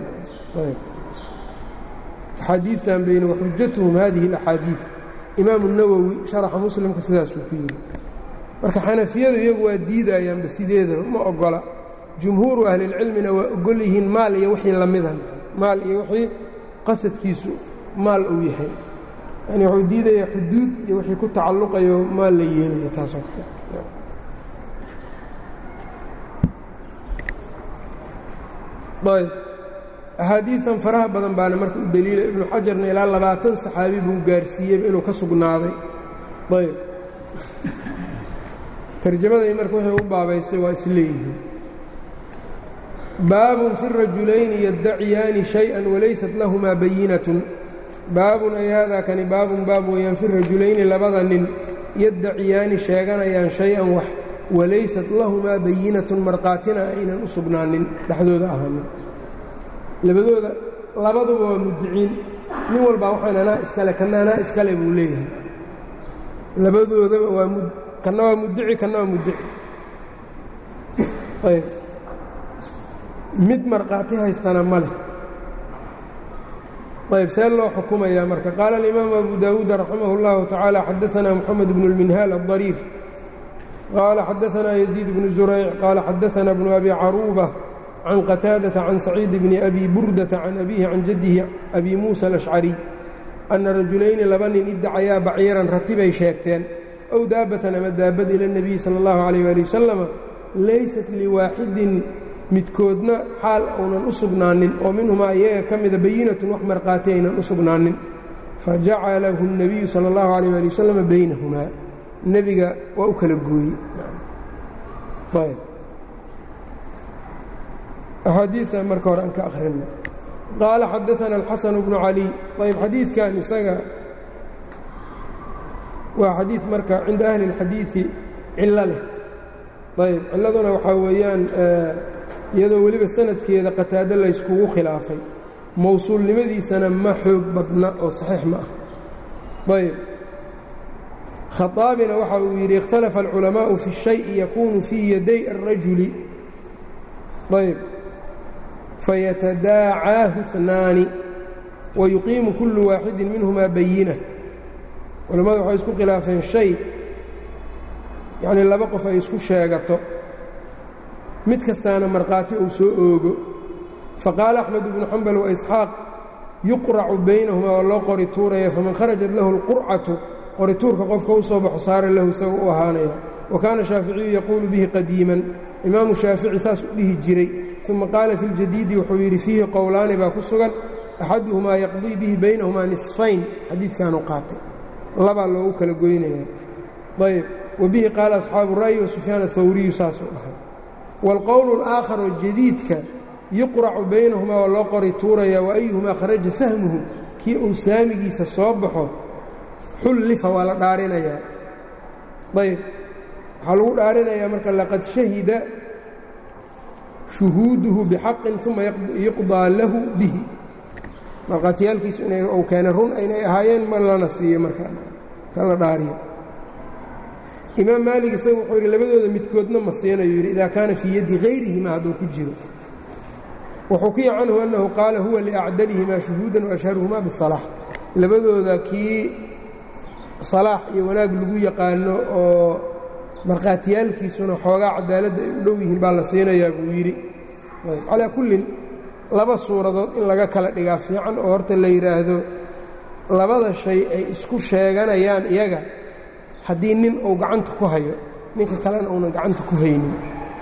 أxاadiiثtan byn وxujaتهم hadiه الأxاadiiث imaaم النawوي شhaرxa mسلمka sidaasuu ku yidhi marka xanafiyadu iyagu waa diidayaanba sideedaba ma ogola jumhuuru ahlilcilmina waa ogol yihiin maal iyo wixii lamidan maal iyo wixii qasadkiisu maal uu yahay yani wuxuu diidayaa xuduud iyo wixii ku tacalluqayo maal la yeelayo taasoo kale ayb axaadiidan faraha badan baana marka u deliila ibnu xajarna ilaa labaatan saxaabi buu gaarsiiyeyba inuu ka sugnaaday ayb tarjamaday marka wixii u baabaystay waa isleeyihiin baabun fi rajulayni yaddaciyaani shay-an walaysat lahumaa bayinatun baabun ay haadaa kani baabun baab weeyaan fi rajulayni labada nin yaddaciyaani sheeganayaan shay-an wax walaysat lahumaa bayinatun markhaatina aynan u sugnaanin dhexdooda ahaanin labadooda labaduba waa mudiciin nin walbaa waxaan anaa iskale kana anaa iskale buu leeyahay labadoodaba waa kana waa mudici kana waa mudici ayb mid markhaati haystana ma leh ayb see loo xukumayaa marka qaala alimaamu abu daawuud raximah اllahu tacaala xadaanaa moxamed bnu اlminhaal aلdariir qaala xadaanaa yaziid bnu zurayc qaala xadaanaa bnu abi caruuba can qataadata can saciid bni abi burdata can abihi can jaddihi abi muusa alashcariy anna rajulayni laba nin iddacayaa baciiran ratibay sheegteen ow daabatan ama daabad ila اnebiyi sala اllahu calayh waali wasalama laysat liwaaxidin midkoodna xaal uunan u sugnaanin oo minhumaa iyaga ka mida bayinatun wax markhaati aynan u sugnaanin fajacalahu الnabiyu salى اllahu عalيyه ali wasalam baynahumaa nebiga waa u kala gooyey axaadiidtan marka hore aan ka akhrina qaala xadaثana الxasan bnu cali ayb xadiidkan isaga waa xadiid marka cinda ahli اlxadiiثi cilo leh ayb ciladuna waxaa weeyaan iyadoo weliba sanadkeeda qataado layskugu khilaafay mowsuulnimadiisana ma xoog badna oo saxiix ma ah ayb khaaabina waxa uu yidhi ikhtalafa alculamaa'u fi shayi yakunu fii yaday الrajuli ayb fayatadaacaahu اثnaani wayuqiimu kullu waaxidin minhumaa bayina culammadu waxay isku khilaafeen shay yacnii laba qof ay isku sheegato mid kastaana markhaati uu soo oogo faqaala axmed ibnu xambal wa isxaaq yuqracu baynahumaa oo loo qori tuuraya faman kharajat lahu اlqurcatu qorituurka qofka u soo baxo saara lahu isaga u ahaanaya wa kaana shaaficiyu yaquulu bihi qadiiman imaamu shaafici saas u dhihi jiray uma qaala fi ljadiidi wuxuu yidhi fiihi qowlaani baa ku sugan axaduhumaa yaqdii bihi baynahumaa nisfayn xadiidkaanu qaatay labaa loogu kala goynaya ayb wa bihi qaala asxaabu ra'yi wa sufyaan athawriyu saasuu dhahay waalqowlu alaaakharu jadiidka yuqracu baynahumaa waa loo qori tuuraya wa ayuhumaa kharaja sahmuhu kii uu saamigiisa soo baxo xullifa waa la dhaarinayaa ayb waxaa lagu dhaarinayaa marka laqad shahida shuhuuduhu bixaqin uma yuqdaa lahu bihi markhaatiyaalkiisu inay uu keenay run aynay ahaayeen ma lana siiyo marka ka la dhaariyo imaam maalig isagu wuxuu yidhi labadooda midkoodna ma siinayu yidhi idaa kaana fii yaddi hayrihima hadduu ku jiro waxukiya canhu annahu qaala huwa liacdalihimaa shuhuudan waashharuhumaa bisalaax labadooda kii salaax iyo wanaag lagu yaqaano oo markhaatiyaalkiisuna xoogaa cadaaladda ay u dhow yihiin baa la siinayaa buu yidhi calaa kullin laba suuradood in laga kala dhigaa fiican oo horta la yidhaahdo labada shay ay isku sheeganayaan iyaga haddii nin uu gacanta ku hayo ninka kalena uunan gacanta ku haynin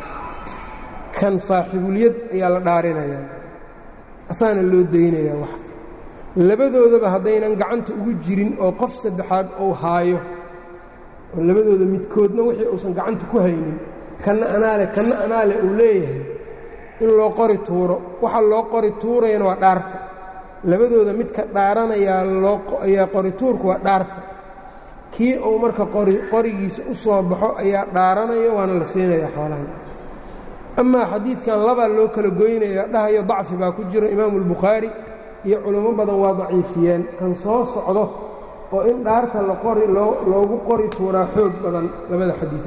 kan saaxiibulyad ayaa la dhaarinayaa asaana loo daynayaa wax labadoodaba haddaynan gacanta ugu jirin oo qof saddexaad uu haayo oo labadooda midkoodna wixii uusan gacanta ku haynin kanna anaale kanna anaale uu leeyahay in loo qori tuuro waxa loo qori tuurayana waa dhaarta labadooda midka dhaaranayaa looayaa qori tuurku waa dhaarta kii uu marka qorigiisa u soo baxo ayaa dhaaranayo waana la siinayaa xoolahan amaa xadiidkan labaa loo kala goynaya dhahayo dacfi baa ku jiro imaamu albukhaari iyo culummo badan waa daciifiyeen kan soo socdo oo in dhaarta laqori loogu qori tuuraa xoog badan labada xadiid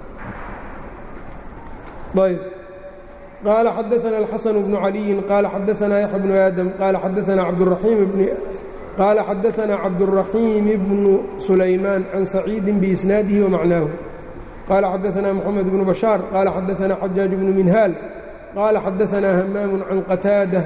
ayb qaala xadaana alxasan bnu caliyin qaala xadaanaa yaxya bnu aadam qaala xadaanaa cabduraxiim bn qaala xadaanaa cabduraxiim bnu sulaymaan can saciidin biisnaadihi wamacnaahu qaala xadaanaa moxamed bnu bashaar qaala xadaanaa xajaaj bnu minhaal qaala xadaanaa hamaamu can qataada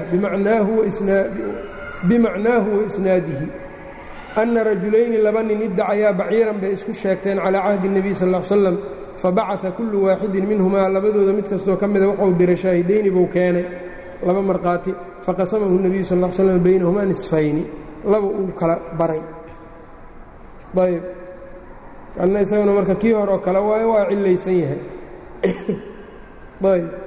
bimacnaahu waisnaadihi anna rajulayni laba nin iddacayaa baciiran bay isku sheegteen calaa cahdi الnebiy sal ا l slam fabacaa kullu waaxidin minhumaa labadooda mid kastoo ka mida wuxuu diray shaahidayni buu keenay laba markhaati faqasamahu nebiyu sal l slam baynahumaa nisfayni laba uu kala baray ayb kanna isaguna marka kii hore oo kale waayo waa cillaysan yahay ayb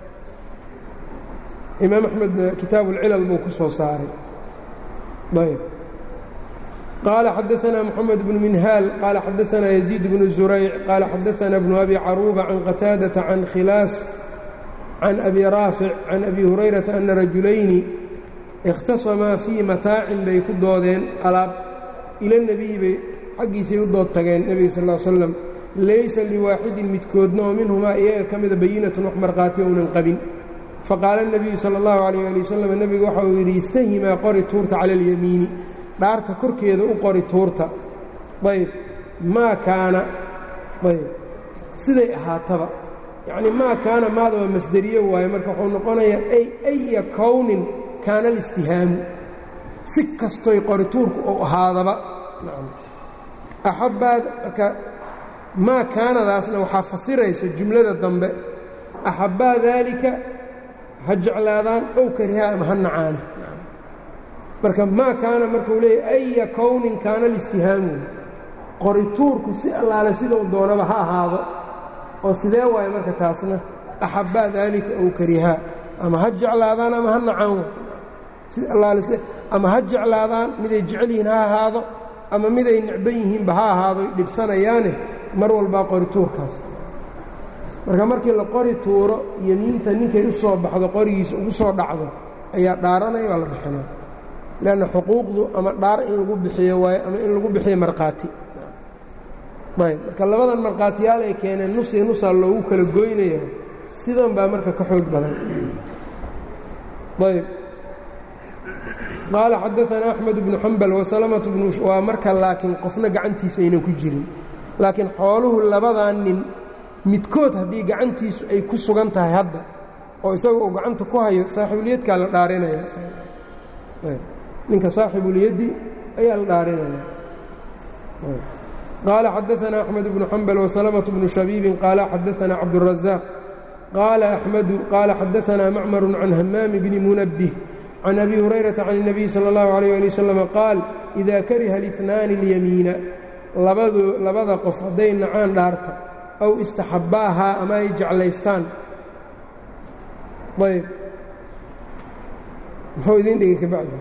imaam axmed kitaabu اlcilal buu ku soo saaray ayb qaala xadaanaa moxamed bnu minhaal qaala xadaanaa yaziid bnu zurayc qaala xadaanaa bnu abi caruuba can qataadata can khilaas can abi raafic can abi hurayrata ana rajulayni ikhtasamaa fii mataacin bay ku doodeen alaab ila nebiyi bay xaggiisay u dood tageen nebiga sal l slam laysa liwaaxidin midkoodna oo minhumaa iyaga ka mida bayinatun wax markhaati ounan qabin faqaala nebiyu sala allahu calayh ali wasalam nebigu waxa uu yidhi istahimaa qori tuurta cala alyamiini dhaarta korkeeda u qori tuurta ayb maa kaana ayb siday ahaataba yacnii maa kaana maada waa masderiye waaye marka wuxuu noqonayaa ay aya kownin kaana alistihaamu si kastoy qori tuurku ou ahaadaba axabbaad marka maa kaanadaasna waxaa fasiraysa jumlada dambe axabbaa daalika ha jeclaadaan ow karihaa ama ha nacaana marka maa kaana markuu leeyahy aya kownin kaana alistihaamu qorituurku si allaale sidau doonaba ha ahaado oo sidee waaye marka taasna axabbaa daalika ow karihaa ama ha jeclaadaan ama ha nacaan si allaale ama ha jeclaadaan miday jecel yihiin ha ahaado ama miday necban yihiinba ha ahaado dhibsanayaane mar walbaa qorituurkaas marka markii la qori tuuro yemiinta ninkay u soo baxdo qorigiisa ugu soo dhacdo ayaa dhaaranaya waa la bixinaa leanna xuquuqdu ama dhaar in lagu bixiyo waayo ama in lagu bixiyo markhaati ayb marka labadan markhaatiyaal ay keeneen nusi nusaa loogu kala goynaya sidan baa marka ka xoog badan ayb qaala xadaanaa axmed bnu xambal wasalamatu bnu waa marka laakiin qofna gacantiisa aynan ku jirin laakiin xooluhu labadan nin midkood haddii gacantiisu ay ku sugan tahay hadda oo isaga uu gacanta ku hayo saaxiibuliyadkaa la dhaarinaya ninka saaxibulyaddi ayaa la dhaarinaya qaala xadaanaa axmed bnu xambal wasalamatu bnu shabiibin qaala xadaanaa cabduلrazaaq qaala axmedu qaala xadaanaa macmaru can hamaami bni munabbih can abi hurayrata can الnabiy salى اllahu عalيyه ali wasalam qaal ida kariha اlitnaani اlyamiina labada qof hadday nacaan dhaarta aw istaxabbaahaa ama ay jeclaystaan ayb muxuu idiin dhigay kabacdi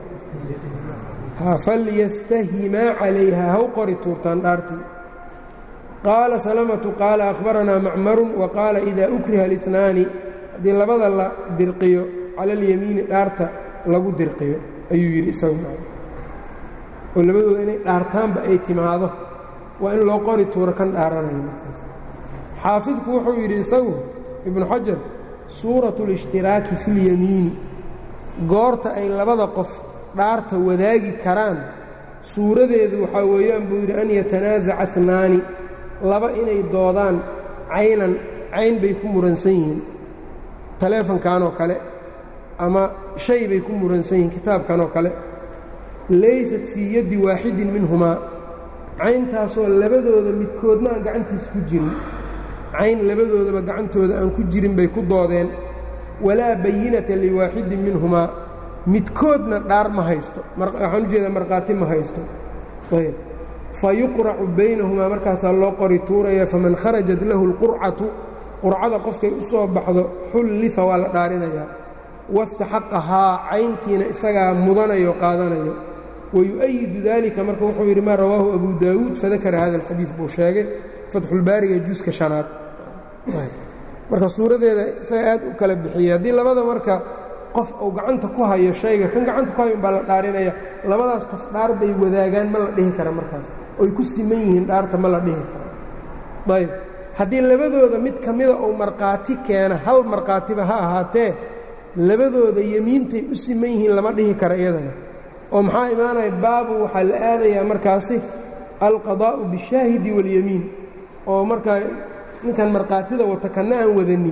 falyastahimaa calayha haw qori tuurtaan dhaartii qaala salamatu qaala akhbaranaa macmarun wa qaala idaa ukriha اlitnaani haddii labada la dirqiyo cala alyamiini dhaarta lagu dirqiyo ayuu yidhi isagu oo labadooda inay dhaartaanba ay timaado waa in loo qori tuuro kan dhaaranayo markaas xaafidku wuxuu yidhi isagu ibnu xajar suuratu اlاshtiraaki fi اlyamiini goorta ay labada qof dhaarta wadaagi karaan suuradeedu waxaa weeyaan buu yidhi an yatanaasaca tnaani laba inay doodaan caynan cayn bay ku muransan yihiin taleefonkan oo kale ama shay bay ku muransan yihiin kitaabkan oo kale laysat fii yaddi waaxidin minhumaa cayntaasoo labadooda midkoodna aan gacantiisa ku jirin cayn labadoodaba gacantooda aan ku jirin bay ku doodeen walaa bayinata liwaaxidin minhumaa midkoodna dhaar ma haysto waxaan ujeedaa markhaati ma haysto ayb fa yuqracu baynahumaa markaasaa loo qori tuuraya faman kharajat lahu اlqurcatu qurcada qofkay u soo baxdo xullifa waa la dhaarinayaa wastaxaqahaa cayntiina isagaa mudanayo qaadanayo wayu'ayidu dalika marka wuxuu yidhi maa rawaahu abu daawuud fadakara hada alxadiid buu sheegay fatxulbaariga juska shanaad marka suuradeeda isaga aad u kala bixiyey haddii labada marka qof uu gacanta ku hayo shayga kan gacanta ku hayo umbaa la dhaarinaya labadaas qof dhaar bay wadaagaan ma la dhihi kara markaas oy ku siman yihiin dhaarta ma la dhihi karo ayb haddii labadooda mid ka mida uu markhaati keena hal markhaatiba ha ahaatee labadooda yemiintay u siman yihiin lama dhihi kara iyadana oo maxaa imaanaya baabu waxaa la aadayaa markaasi alqadaa'u bishaahidi waاlyamiin oo markaa ninkan markhaatida wata kanna aan wadanin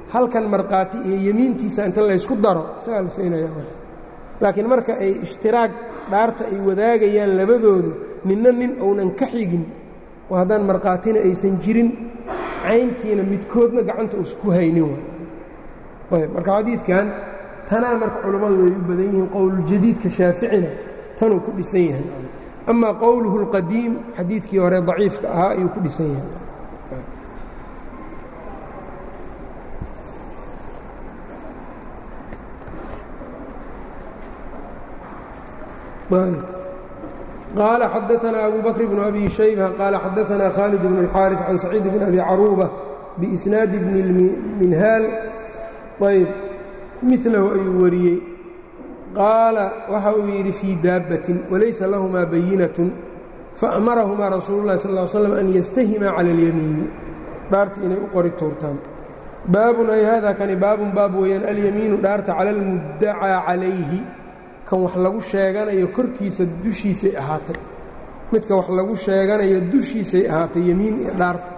halkan markhaati iyo yemiintiisa inta laysku daro isagaa la siinaya laakiin marka ay ishtiraag dhaarta ay wadaagayaan labadoodu ninna nin ounan ka xigin oo haddaan markhaatina aysan jirin cayntiina midkoodna gacanta uusku haynin ayb marka xadiidkan tanaa marka culammadu way u badan yihiin qowluljadiidka shaaficina tanuu ku dhisan yahay amaa qowluhu اlqadiim xadiidkii hore daciifka ahaa ayuu ku dhisan yahay قال xدثنا أbو بكر بن أbي شhيبة قال xدثنا khالد بن الحاrث عن سعيد بن أbي cروبة بإسناaد بن المنhاal ayb miثlhu ayuu wariyey qaala waxa uu yidhi fيi daabaة وlaysa lahma bayinaة faأmarahma rasuul الlahi صلى اه عل sلم أn ystahima calى اليميiن dhaarta inay u qori tuurtaan baabun ay hada kani baabun baab weeyaan alyamiinu dhaarta calى الmudacىa عalayhi kan wax lagu sheeganayo korkiisa dushiisay ahaatay midka wax lagu sheeganayo dushiisay ahaatay yemiin iyo dhaarta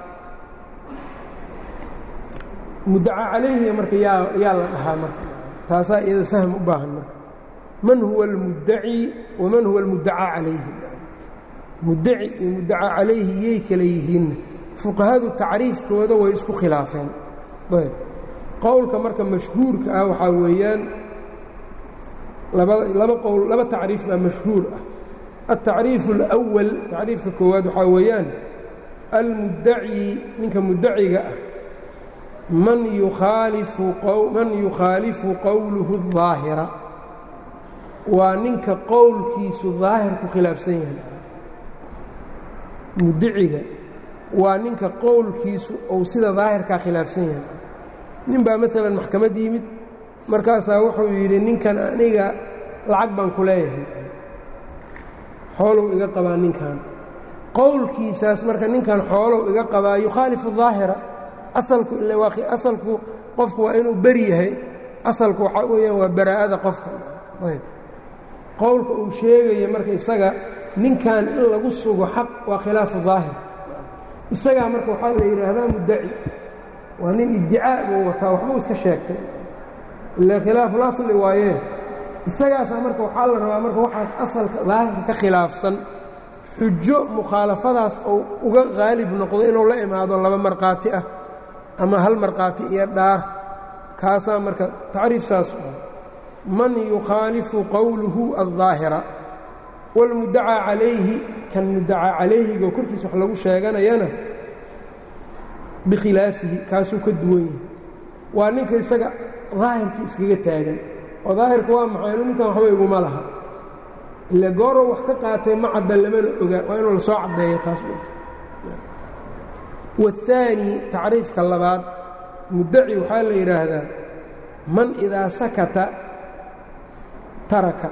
muddaca calayhiga marka yaa yaa la dhahaa marka taasaa iyada fahm u baahan marka man huwa almuddaci waman huwa almuddacaa calayhi muddaci iyo muddaca calayhi yay kala yihiinna fuqahadu tacriifkooda way isku khilaafeen ayb qowlka marka mashhuurka ah waxaa weeyaan laba qowl laba tacriif baa mashhuur ah altacriifu اlأwal tacriifka koowaad waxaa weeyaan almuddaci ninka muddaciga ah man yukhaalifu man yukhaalifu qowluhu الظaahira waa ninka qowlkiisu daahirku khilaafsan yahay muddaciga waa ninka qowlkiisu ou sida daahirkaa khilaafsan yahay nin baa maalan maxkamad yimid markaasaa wuxuu yidhi ninkan aniga lacag baan ku leeyahay xoolow iga qabaa ninkan qowlkiisaas marka ninkan xoolow iga qabaa yukhaalifu daahira asalku ila waa asalku qofku waa inuu beri yahay asalku waxaa weeyaan waa baraa'ada qofka ayb qowlka uu sheegaya marka isaga ninkan in lagu sugo xaq waa khilaafu daahir isagaa marka waxaa la yidhaahdaa muddaci waa nin iddicaa buu wataa waxbuu iska sheegtay ila khilaaful asli waayee isagaasaa marka waxaa la rabaa marka waxaas asalka daahirka ka khilaafsan xujo mukhaalafadaas ou uga qaalib noqdo inuu la imaado laba markhaati ah ama hal markhaati iyo dhaar kaasaa marka tacriif saas man yukhaalifu qowluhu aldaahira wاlmuddacaa calayhi kan muddacaa calayhigo korkiisa wax lagu sheeganayana bikhilaafihi kaasuu ka duwan yahay waa ninka isaga daahirkii iskaga taagan oo daahirka waa maxay inu ninkan waxba iguma laha ile goorow wax ka qaatay ma cadda lamana oga waa inuu lasoo caddeeyo taas waالثaanي tacriifka labaad muddaci waxaa la yidhaahdaa man idaa sakata taraka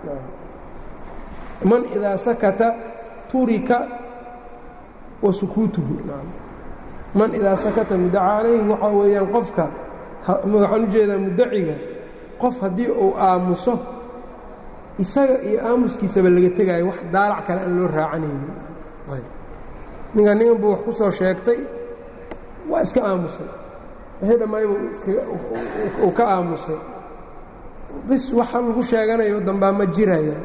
man idaa sakata turika wa sukuutuhu man idaa sakata muddaca calayhi waxaa weeyaan qofka waxaan u jeedaa muddaciga qof haddii uu aamuso isaga iyo aamuskiisaba laga tegaayo wax daalac kale aan loo raacanaynin ninkan ningan buu wax ku soo sheegtay waa iska aamusay wixii dhammaybu uu ka aamusay bis waxa lagu sheeganayo dambaa ma jirayaan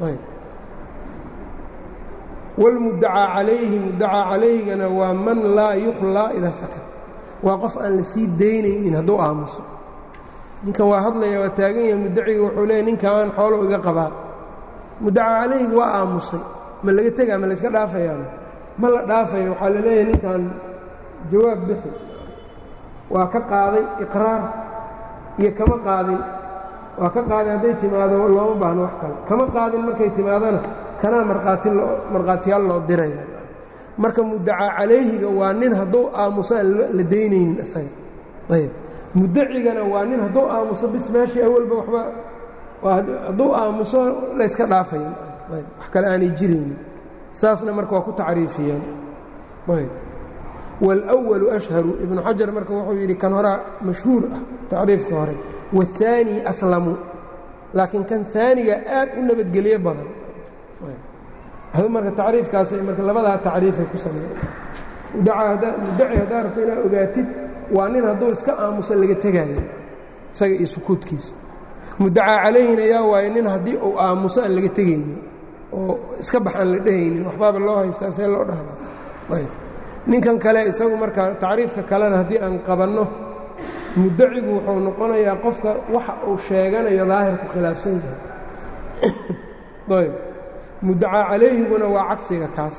wاlmuddacaa calayhi muddacaa calayhigana waa man laa yukhlaa idaa sakat waa qof aan la sii daynaynin hadduu aamuso ninkan waa hadlaya waa taagan yahay muddaciga wuxuu leeya ninkaan xoolo iga qabaa muddacaa calayhi waa aamusay ma laga tegaa ma layska dhaafayaan ma la dhaafaya waxaa la leeyahay ninkan jawaab bixi waa ka qaaday iqraar iyo kama qaadin waa ka qaaday hadday timaado looma baahno wax kale kama qaadin markay timaadona kanaa markhaati markhaatiyaal loo diraya marka muddacaa calayhiga waa nin hadduu aamuso aan la daynaynin isaga ayb muddacigana waa nin hadduu aamuso bis meeshii awalba waxba hadduu aamuso layska dhaafaya ayb wax kale aanay jiraynin saasna marka waa ku tacriifiyeen ayb wاlأwalu ashharu ibnu xajar marka wuxuu yidhi kan horaa mashhuur ah tacriifka hore wالثaani aslamu laakiin kan ثaaniga aad u nabadgelyo badan marka tacriifkaasay marka labadaa tacriifay ku sameeyeen muddaci haddaa rabto inaad ogaatid waa nin hadduu iska aamuso laga tegaayo isaga iyo sukuudkiisa muddacaa calayhina yaa waaye nin haddii uu aamuso aan laga tegaynin oo iska bax aan la dhehaynin waxbaaba loo haystaa see loo dhahaa ninkan kale isagu markaa tacriifka kalena haddii aan qabanno muddacigu wuxuu noqonayaa qofka waxa uu sheeganayo daahirku khilaafsan yahay ayb muddacaa calayhiguna waa cagsiga kaas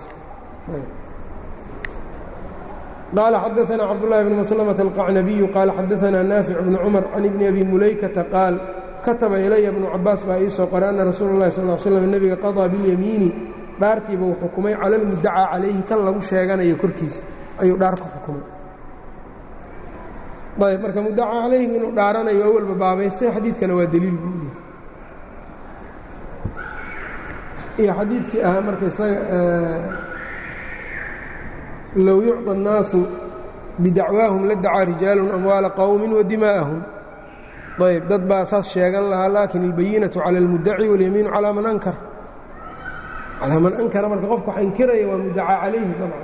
قال xدثنا cبدالله بن مسلمة القعنبي قال xدثنا نافع بن cمر عن بن أبي مuلaykةa قاaل kataba ilaya بن cabaas baa ii soo qoray أna rasuul الlahi صلى اه sلم nebiga qaضىa biاlyamiini dhaartiiba uu xukumay calى اlmudacىa calayhi kan lagu sheeganayo korkiisa ayuu dhaar ku xukumay ayb marka mudacaa calayhi inuu dhaaranayo awalba baabaystay xadiidkana waa deliil buu yahay iyo xadiidkii ahaa marka isaga low yucطى الnaasu bidacwaahum la dacaa rijaalu amwaala qowmi wadimaa'ahum ayb dad baa saas sheegan lahaa laakin اlbayinaةu calى اlmudaci waاlyamiinu calىa man ankar calaa man ankara marka qofka wax inkiraya waa mudacaa calayhi dabcan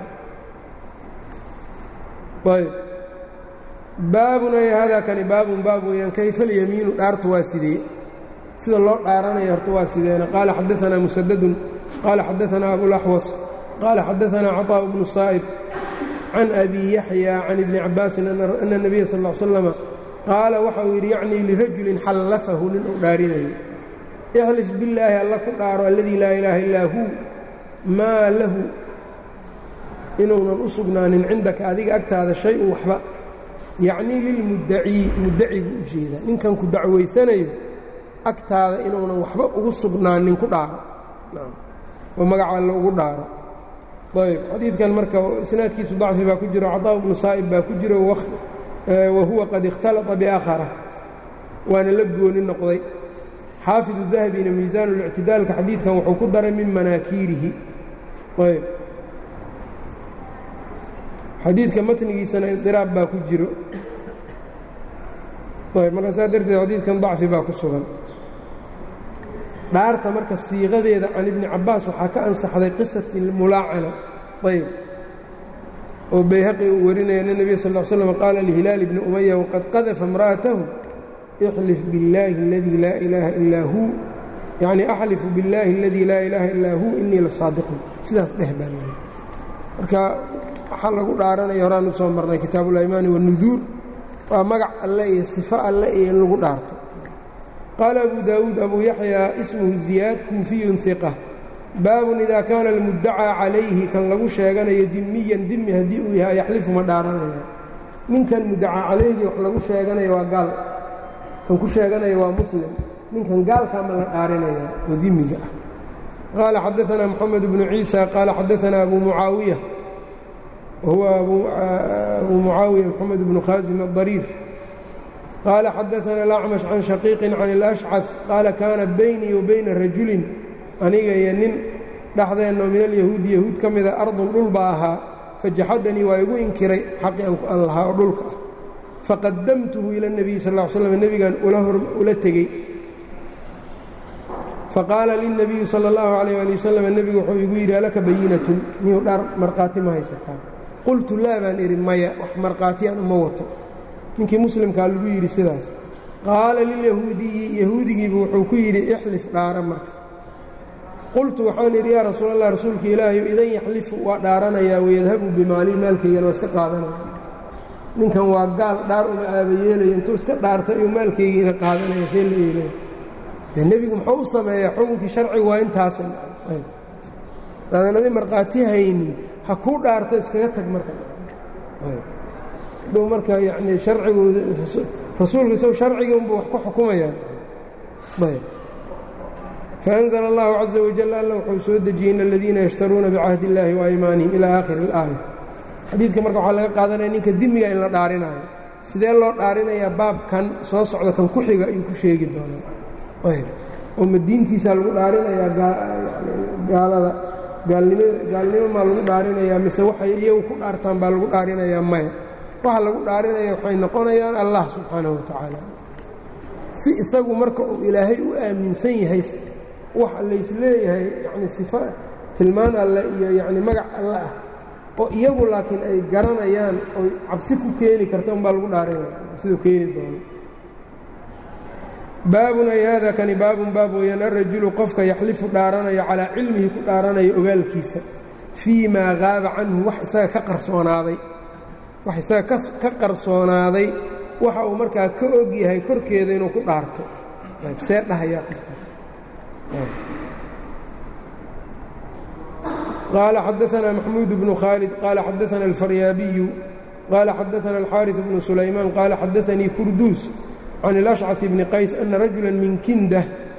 ayb baabun ay hada kani baabun baab weeyaan kayfa اlyamiinu dhaartu waa sidee sida loo dhaaranaya horta waa sideena qaala xadaثana musadadun qaala xadaثana abulaxwas qaala xadaثana caطاء bnu saa'ib can abi yaxya can ibni cabaasin ana الnabiya sal ا slama qaala waxa uu yidhi yacnii lirajulin xallafahu nin uu dhaarinayo ixlif billaahi alla ku dhaaro alladii laa ilaaha illaa huu maa lahu inuunan u sugnaanin cindaka adiga agtaada shay-un waxba yacnii lilmuddacii muddacigu u jeedaa ninkan ku dacwaysanayo agtaada inuunan waxba ugu sugnaanin ku dhaaro oo magaca alle ugu dhaaro ayb xadiidkan marka isnaadkiisu dacfi baa ku jiro caطaa bnu saa'ib baa ku jiro wahuwa qad اkhtalطa biaakhara waana la gooni noqday xaafid الdahbina miisaan اlictidaalka xadiidkan wuxuu ku daray min manaakiirihi ayb xadiidka matnigiisana iطiraab baa ku jiro ayb marka saa darteed xadiidkan dacfi baa ku sugan dhaarta marka siiqadeeda can ibni cabaas waxaa ka ansaxday qisati mulaacana ayb oo bayhaqi uu warinaya ana nebiya sal l slam qaala lihilaal bni umaya waqad qadafa imra'atahu ixlif billaahi aladii laa ilaaha illaa huu yacnii axlifu billaahi aladii laa ilaaha illaa huu innii la saadiqun sidaas dheh baa leeyahy marka waxaa lagu dhaaranaya horaan u soo marnay kitaabuulaymaani wanuduur waa magac alle iyo sifo alle iyo in lagu dhaarto qaala abu daawuud abu yaxyaa ismuhu ziyaad kuufiyun hiqa baabun idaa kaana almuddacaa calayhi kan lagu sheeganayo dimiyan dimi haddii uu yahay yaxlifu ma dhaaranaya ninkan muddacaa calayhi wax lagu sheeganayo waa gaal kan ku sheeganaya waa muslim ninkan gaalkaa ma la dhaarinaya oo dimiga ah qaala xadaanaa moxamed bnu ciisa qaala xadaanaa abu mucaawiya wahuwa abu mucaawiya moxamed bnu khaasim adariir qaala xadaana alacmash can shaqiiqin can alashcad qaala kaana baynii wa bayna rajulin aniga iyo nin dhexdeenno min alyahuudi yahuud ka mida ardun dhul baa ahaa fajaxadanii waa igu inkiray xaqii aan lahaa oo dhulka ah faqadamtuhu ila اnebiyi sal ll slam nebigan ula tegey faqaala lilnabiyi sala اllahu calayh ali wasalam nebigu wuxuu igu yidhi alaka bayinatun miyuu dhar markhaati ma haysataa qultu laa baan idhi maya wax markhaatiyaan uma wato ninkii muslimkaa lagu yidhi sidaas qaala lilyahuudiyi yahuudigiibu wuxuu ku yidhi ixlif dhaara marka qultu waxaan idhi yaa rasuul allah rasuulka ilaahayu idan yaxlifu waa dhaaranayaa wayadhabu bimaalii maalkaygana waa iska qaadanaya ninkan waa gaal dhaar uma aabayeelayo intuu iska dhaartay iyuu maalkaygiina qaadanaya see la yeelaya dee nebigu muxuu u sameeyaa xukunkii sharcigu waa intaasa daadan adi markhaati haynin ha kuu dhaarto iskaga tag marka dhow marka yacnii sharcigu rasuulku isagu sharcigii unbu wax ku xukumayaan ayb faأnzla اllahu caزa wajal alla wuxuu soo dejiyey in aladiina yashtaruuna bicahdi اllahi waaymaanihim ilaa aakhiri اlaaya xadiidka marka waxaa laga qaadanaya ninka dimiga in la dhaarinayo sidee loo dhaarinayaa baabkan soo socda kan ku xiga ayuu ku sheegi doonaa ayb oo ma diintiisaa lagu dhaarinayaa gaalada gaalnimo gaalnimo maa lagu dhaarinayaa mise waxay iyagu ku dhaartaan baa lagu dhaarinayaa maya waxa lagu dhaarinaya waxay noqonayaan allah subxaanahu watacaala si isagu marka uu ilaahay u aaminsan yahay wax laysleeyahay yacni sifo tilmaan alle iyo yacni magac alle ah oo iyagu laakiin ay garanayaan oy cabsi ku keeni karta unbaa lagu dhaarinaya siduu keeni doono baabun ay haada kani baabun baab weeyaan arajulu qofka yaxlifu dhaaranayo calaa cilmihi ku dhaaranayo ogaalkiisa fii maa qaaba canhu wax isaga ka qarsoonaaday wax isaga ka qarsoonaaday waxa uu markaa ka og yahay korkeeda inuu ku dhaarto see dhahayaa qofkaas qaala xadaanaa maxmuud bnu khaalid qaala xadaana alfaryaabiyu qaala xadaana alxaariث bnu sulaymaan qaala xadaanii kurduus can اlashcaث bni qays ana rajula min kinda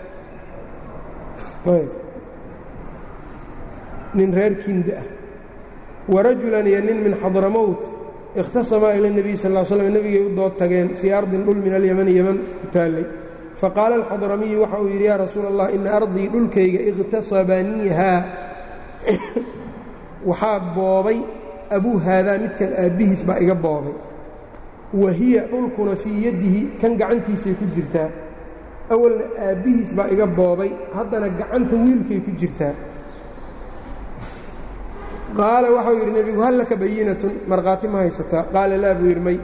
nin reer kinda ah warajulan iyo nin min xadramowt ikhtasamaa ila اnebiy sal ll slm nebigay u dood tageen fii ardin dhul min alyamani yeman ku taallay faqaala alxadramiyu waxa uu yidhi yaa rasuula allah ina ardii dhulkayga ikhtasabaniihaa waxaa boobay abuu haadaa midkan aabbihiis baa iga boobay wa hiya dhulkuna fii yaddihi kan gacantiisay ku jirtaa awalna aabbihiis baa iga boobay haddana gacanta wiilkay ku jirtaa qaala waxau yidhi nebigu hal laka bayinatun markhaati ma haysataa qaala laa buu yidhi may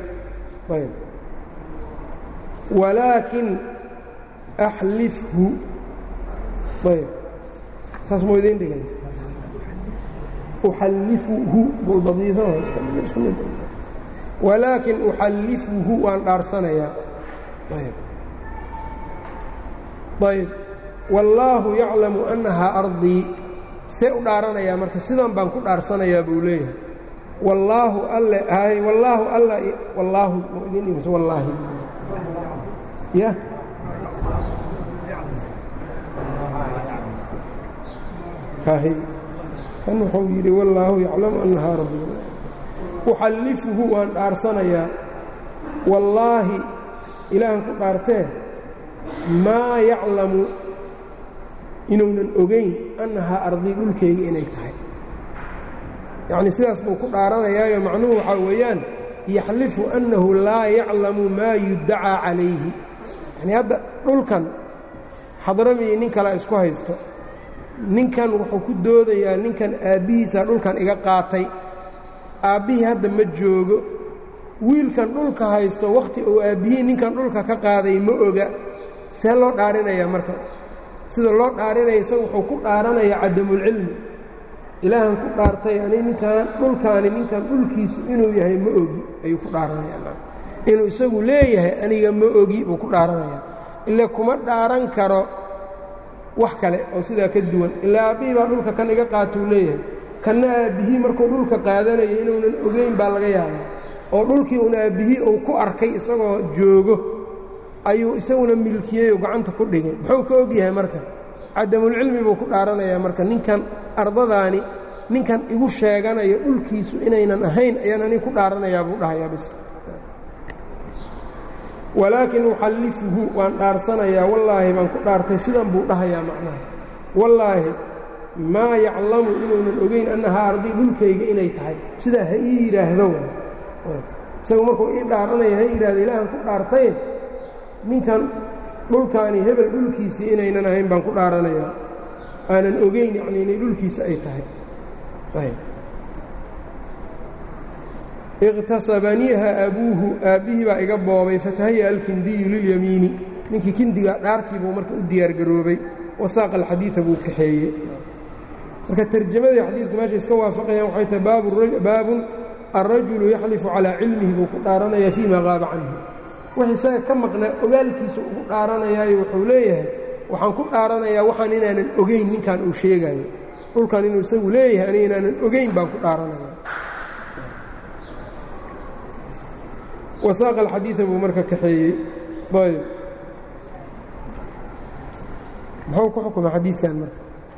walaakin axlifhu ayb saas moo idiin dhigay uxallifuhu walaakin uxallifuhu waan dhaarsanayaa ayb wallaahu yaclamu annahaa ardii see u dhaaranayaa marka sidan baan ku dhaarsanayaa buu leeyahay wallaahu alle hay wallaahu alla wallaahu moo idiin dhigayso wallaahi ya kan wuxuu yidhi wallaahu yaclamu annahaa rabbi uxallifuhu waan dhaarsanayaa wallaahi ilaahan ku dhaartee maa yaclamu inuunan ogayn annahaa ardii dhulkayga inay tahay yacnii sidaas buu ku dhaaranayaayo macnuhu waxaa weeyaan yaxlifu annahu laa yaclamu maa yuddacaa calayhi yacnii hadda dhulkan xadramiyi nin kale isku haysto ninkan wuxuu ku doodayaa ninkan aabbihiisaa dhulkan iga qaatay aabbihii hadda ma joogo wiilkan dhulka haysto wakhti uu aabbihii ninkan dhulka ka qaaday ma oga see loo dhaarinayaa marka sida loo dhaarinaya isaga wuxuu ku dhaaranayaa cadamulcilmi ilaahan ku dhaartay ani ninkan dhulkaani ninkan dhulkiisu inuu yahay ma ogi ayuu ku dhaaranayaa inuu isagu leeyahay aniga ma ogi buu ku dhaaranayaa ile kuma dhaaran karo wax kale oo sidaa ka duwan ilaa aabbihii baa dhulka kan iga qaatuu leeyahay kanna aabbihii markuu dhulka qaadanayo inuunan ogeyn baa laga yaabaa oo dhulkii uun aabbihii uu ku arkay isagoo joogo ayuu isaguna milkiyey oo gacanta ku dhigay muxuu ka og yahay marka cadamulcilmi buu ku dhaaranayaa marka ninkan ardadaani ninkan igu sheeganayo dhulkiisu inaynan ahayn ayaan aniga ku dhaaranayaa buu dhahayaa bis walaakin uxallifuhu waan dhaarsanayaa wallaahi baan ku dhaartay sidan buu dhahayaa macnaha wallaahi maa yaclamu inuunan ogeyn annahaa ardii dhulkayga inay tahay sidaa ha ii yidhaahdo isagu markuu ii dhaaranaya ha yidhahdo ilaahan ku dhaartay ninkan dhulkaani hebel dhulkiisii inaynan ahayn baan ku dhaaranayaa aanan ogeyn yacnii inay dhulkiisa ay tahay iqtasabaniiha abuuhu aabbihii baa iga boobay fatahaya alkindiyu lilyamiini ninkii kindiga dhaartii buu marka u diyaargaroobay wasaaqa alxadiida buu kaxeeyey marka tarjamadii xadiidka meesha iska waafaqayaan waxay tahay baabun alrajulu yaxlifu calaa cilmihi buu ku dhaaranayaa fii maa qaaba canhu wax isaga ka maqnaa ogaalkiisa ugu dhaaranayaayo wuxuu leeyahay waxaan ku dhaaranayaa waxaan inaanan ogeyn ninkan uu sheegayo dhulkan inuu isagu leeyahay aniga inaanan ogeyn baan ku dhaaranaya wasaaqa alxadiida buu marka kaxeeyey ayb muxuu ku xukuma xadiidkan marka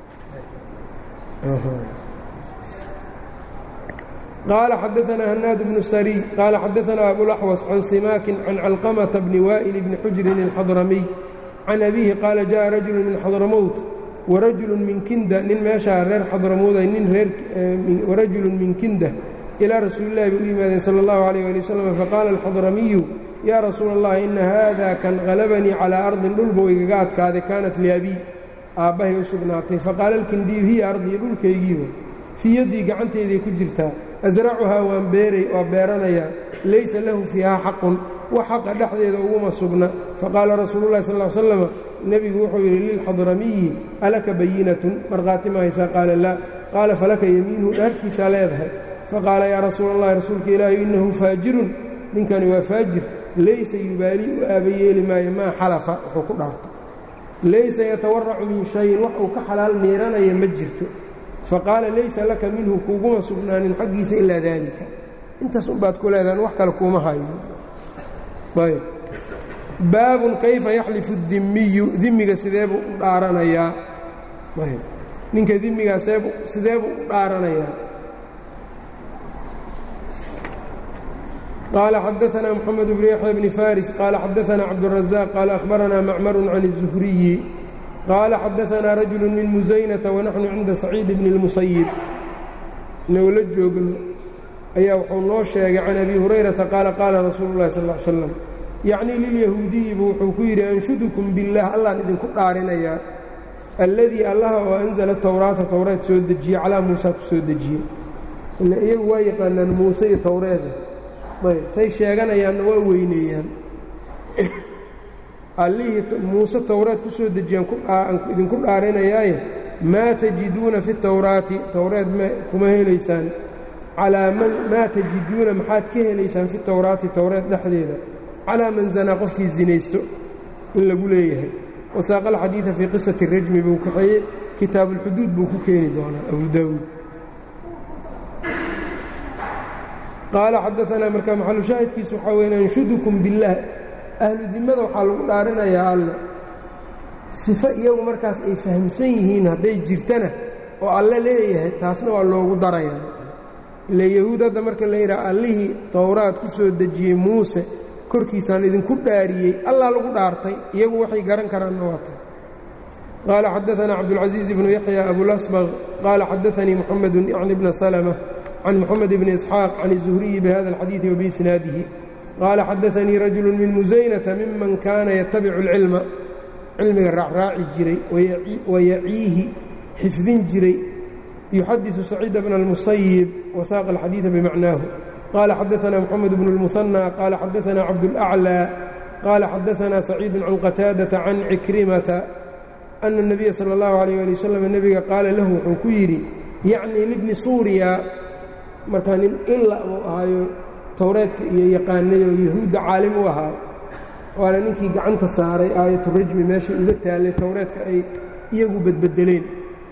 qaala xadaثna hanaad bnu sariy qaala xadaثna abulaxwas can simaakin can calqamata bni waa'il bni xujrin اlxadramiy can abiihi qaala jaءa rajulu min xadramowt warajulu min kinda nin meeshaa reer xadramowday nin reer warajulu min kinda ilaa rasuuli llahi bay u yimaadeen sala allahu alayh ali wasalam faqaala alxadramiyu yaa rasuula allah ina haada kan qalabanii calaa ardin dhul buu igaga adkaaday kaanat liabii aabbahay u sugnaatay faqaala alkindiyu hiya ardii dhulkaygiiba fii yaddii gacantayday ku jirtaa asracuhaa waan beeray waa beeranayaa laysa lahu fiihaa xaqun wax xaqa dhexdeeda uguma sugna faqaala rasuulu llahi sal l slama nebigu wuxuu yidhi lilxadramiyi alaka bayinatun markhaati ma haysaa qaala laa qaala falaka yemiinuhu dhaartiisaa leedahay faqaala yaa rasuula allahi rasuulka ilaahi innahu faajirun ninkani waa faajir laysa yubaali u aabayeeli maayo maa xalafa wuxuu ku dhaartay laysa yatawaracu min shayin wax uu ka xalaal miiranaya ma jirto faqaala laysa laka minhu kuuguma sugnaanin xaggiisa ilaa daalika intaas unbaad ku leedahan wax kale kuuma hayo ayb baabun kayfa yaxlifu dimiyu dimiga sideebuu u dhaaranayaa ayb ninka dimigaa seebu sideebuu u dhaaranayaa قال xدثنا محمد بن يحيى بن فارس قال xدثنا عبدالرزاق قال أخبرنا معمر عن الزهري قال xدثنا رجل من مزينة ونحن عnda سعيد بن المسيب inuu la joogno ayaa wuxuu noo sheegay can أbي هuريرaةa qاaل qاala رasuuل الlahi صلى اه علي وسلم يعnي لليهوudiyi bu wuxuu ku yidhi أنشudكم بالله allaan idinku dhaarinayaa الذي allaha oo أنزلa التwراaةa towreed soo dejiye calىa muuسى ku soo dejiyey ila iyagu waa yaqaanaan muuse iyo towreeda ayb say sheeganayaanna waa weyneeyaan allihii muuse towraad ku soo dejiyaan idinku dhaarinayaaye maa tajiduuna fi towraati towreed kuma helaysaan calaa man maa tajiduuna maxaad ka helaysaan fi towraati towreed dhexdeeda calaa man zanaa qofkii zinaysto in lagu leeyahay wasaaqa alxadiida fii qisati rajmi buu kaxeeyey kitaabuulxuduud buu ku keeni doonaa abu daawuud qaala xadaanaa marka maxalu shaahidkiisu waxaa weyn anshudukum billaah ahlu dimmada waxaa lagu dhaarinayaa alle sifo iyagu markaas ay fahamsan yihiin hadday jirtana oo alle leeyahay taasna waa loogu darayaa ile yahuud hadda marka la yidhaha allihii towraad ku soo dejiyey muuse korkiisaan idinku dhaariyey allaa lagu dhaartay iyagu waxay garan karaanna waa tay qaala xadaanaa cabdulcasiiz ibnu yaxya abulasbaq qaala xadaanii muxamedu yacni bna salma can mxamed bni isxaaq can الzuhriyi bihada اlxadiiثi wabiisnaadihi qaala xadaanii rajulu min musaynata miman kaana yatabicu اlcilma cilmiga raacraaci jiray wayaciihi xifdin jiray yuxadiثu saciida bna اlmusayib wasaaqa alxadiiثa bimacnaahu qaala xadaana mxamed bnu اlmuhanى qaala xadaana cabdاlأclى qaala xadaana saciidu can qataadaةa can cikrimata ana الnabiya salى اllahu عalيh ali wasalam nebiga qaala lahu wuxuu ku yidhi yacni libni suuriya markaa nin ila uu ahaayo towreedka iyo yaqaanada oo yahuudda caalim u ahaa waana ninkii gacanta saaray aayaturajmi meeshay uga taallay towreedka ay iyagu badbedeleen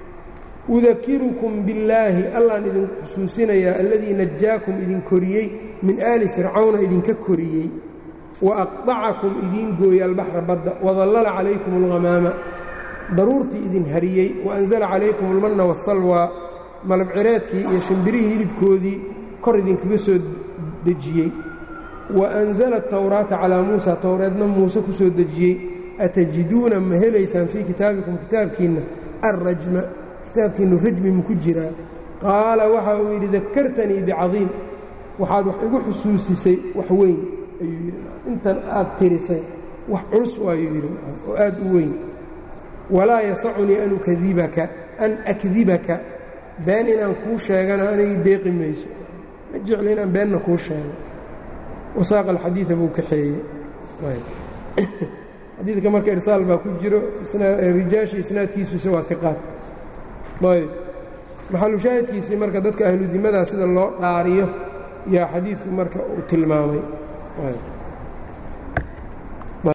udakirukum billaahi allaan idin xusuusinayaa alladii najaakum idin koriyey min aali fircawna idinka koriyey wa aqdacakum idiin gooyey albaxra badda wadallala calaykum alghamaama daruurtii idin hariyey wa anzala calaykum almanna waasalwaa malabcireedkii iyo shimbirihii hilibkoodii kor idinkaga soo dejiyey wa anzala atawraata calaa muusa towreedna muuse ku soo dejiyey atajiduuna ma helaysaan fii kitaabikum kitaabkiinna alrajma kitaabkiinnu rajmi maku jiraa qaala waxa uu yidhi dakartanii bicadiim waxaad wax igu xusuusisay wax weyn ayuu yidhi intan aad tirisay wax culus waayuu yidhi oo aad u weyn walaa yasacunii an ukadibaka an akdibaka been inaan kuu sheegana anigi deeqi mayso ma jeclo inaan beenna kuu sheego wasaaqa alxadiida buu kaxeeyey xadiidka marka irsaal baa ku jiro rijaasha isnaadkiisuise waa iqaad ayb maxalu shaahidkiisii marka dadka ahludimadaa sida loo dhaariyo yaa xadiidku marka uu tilmaamay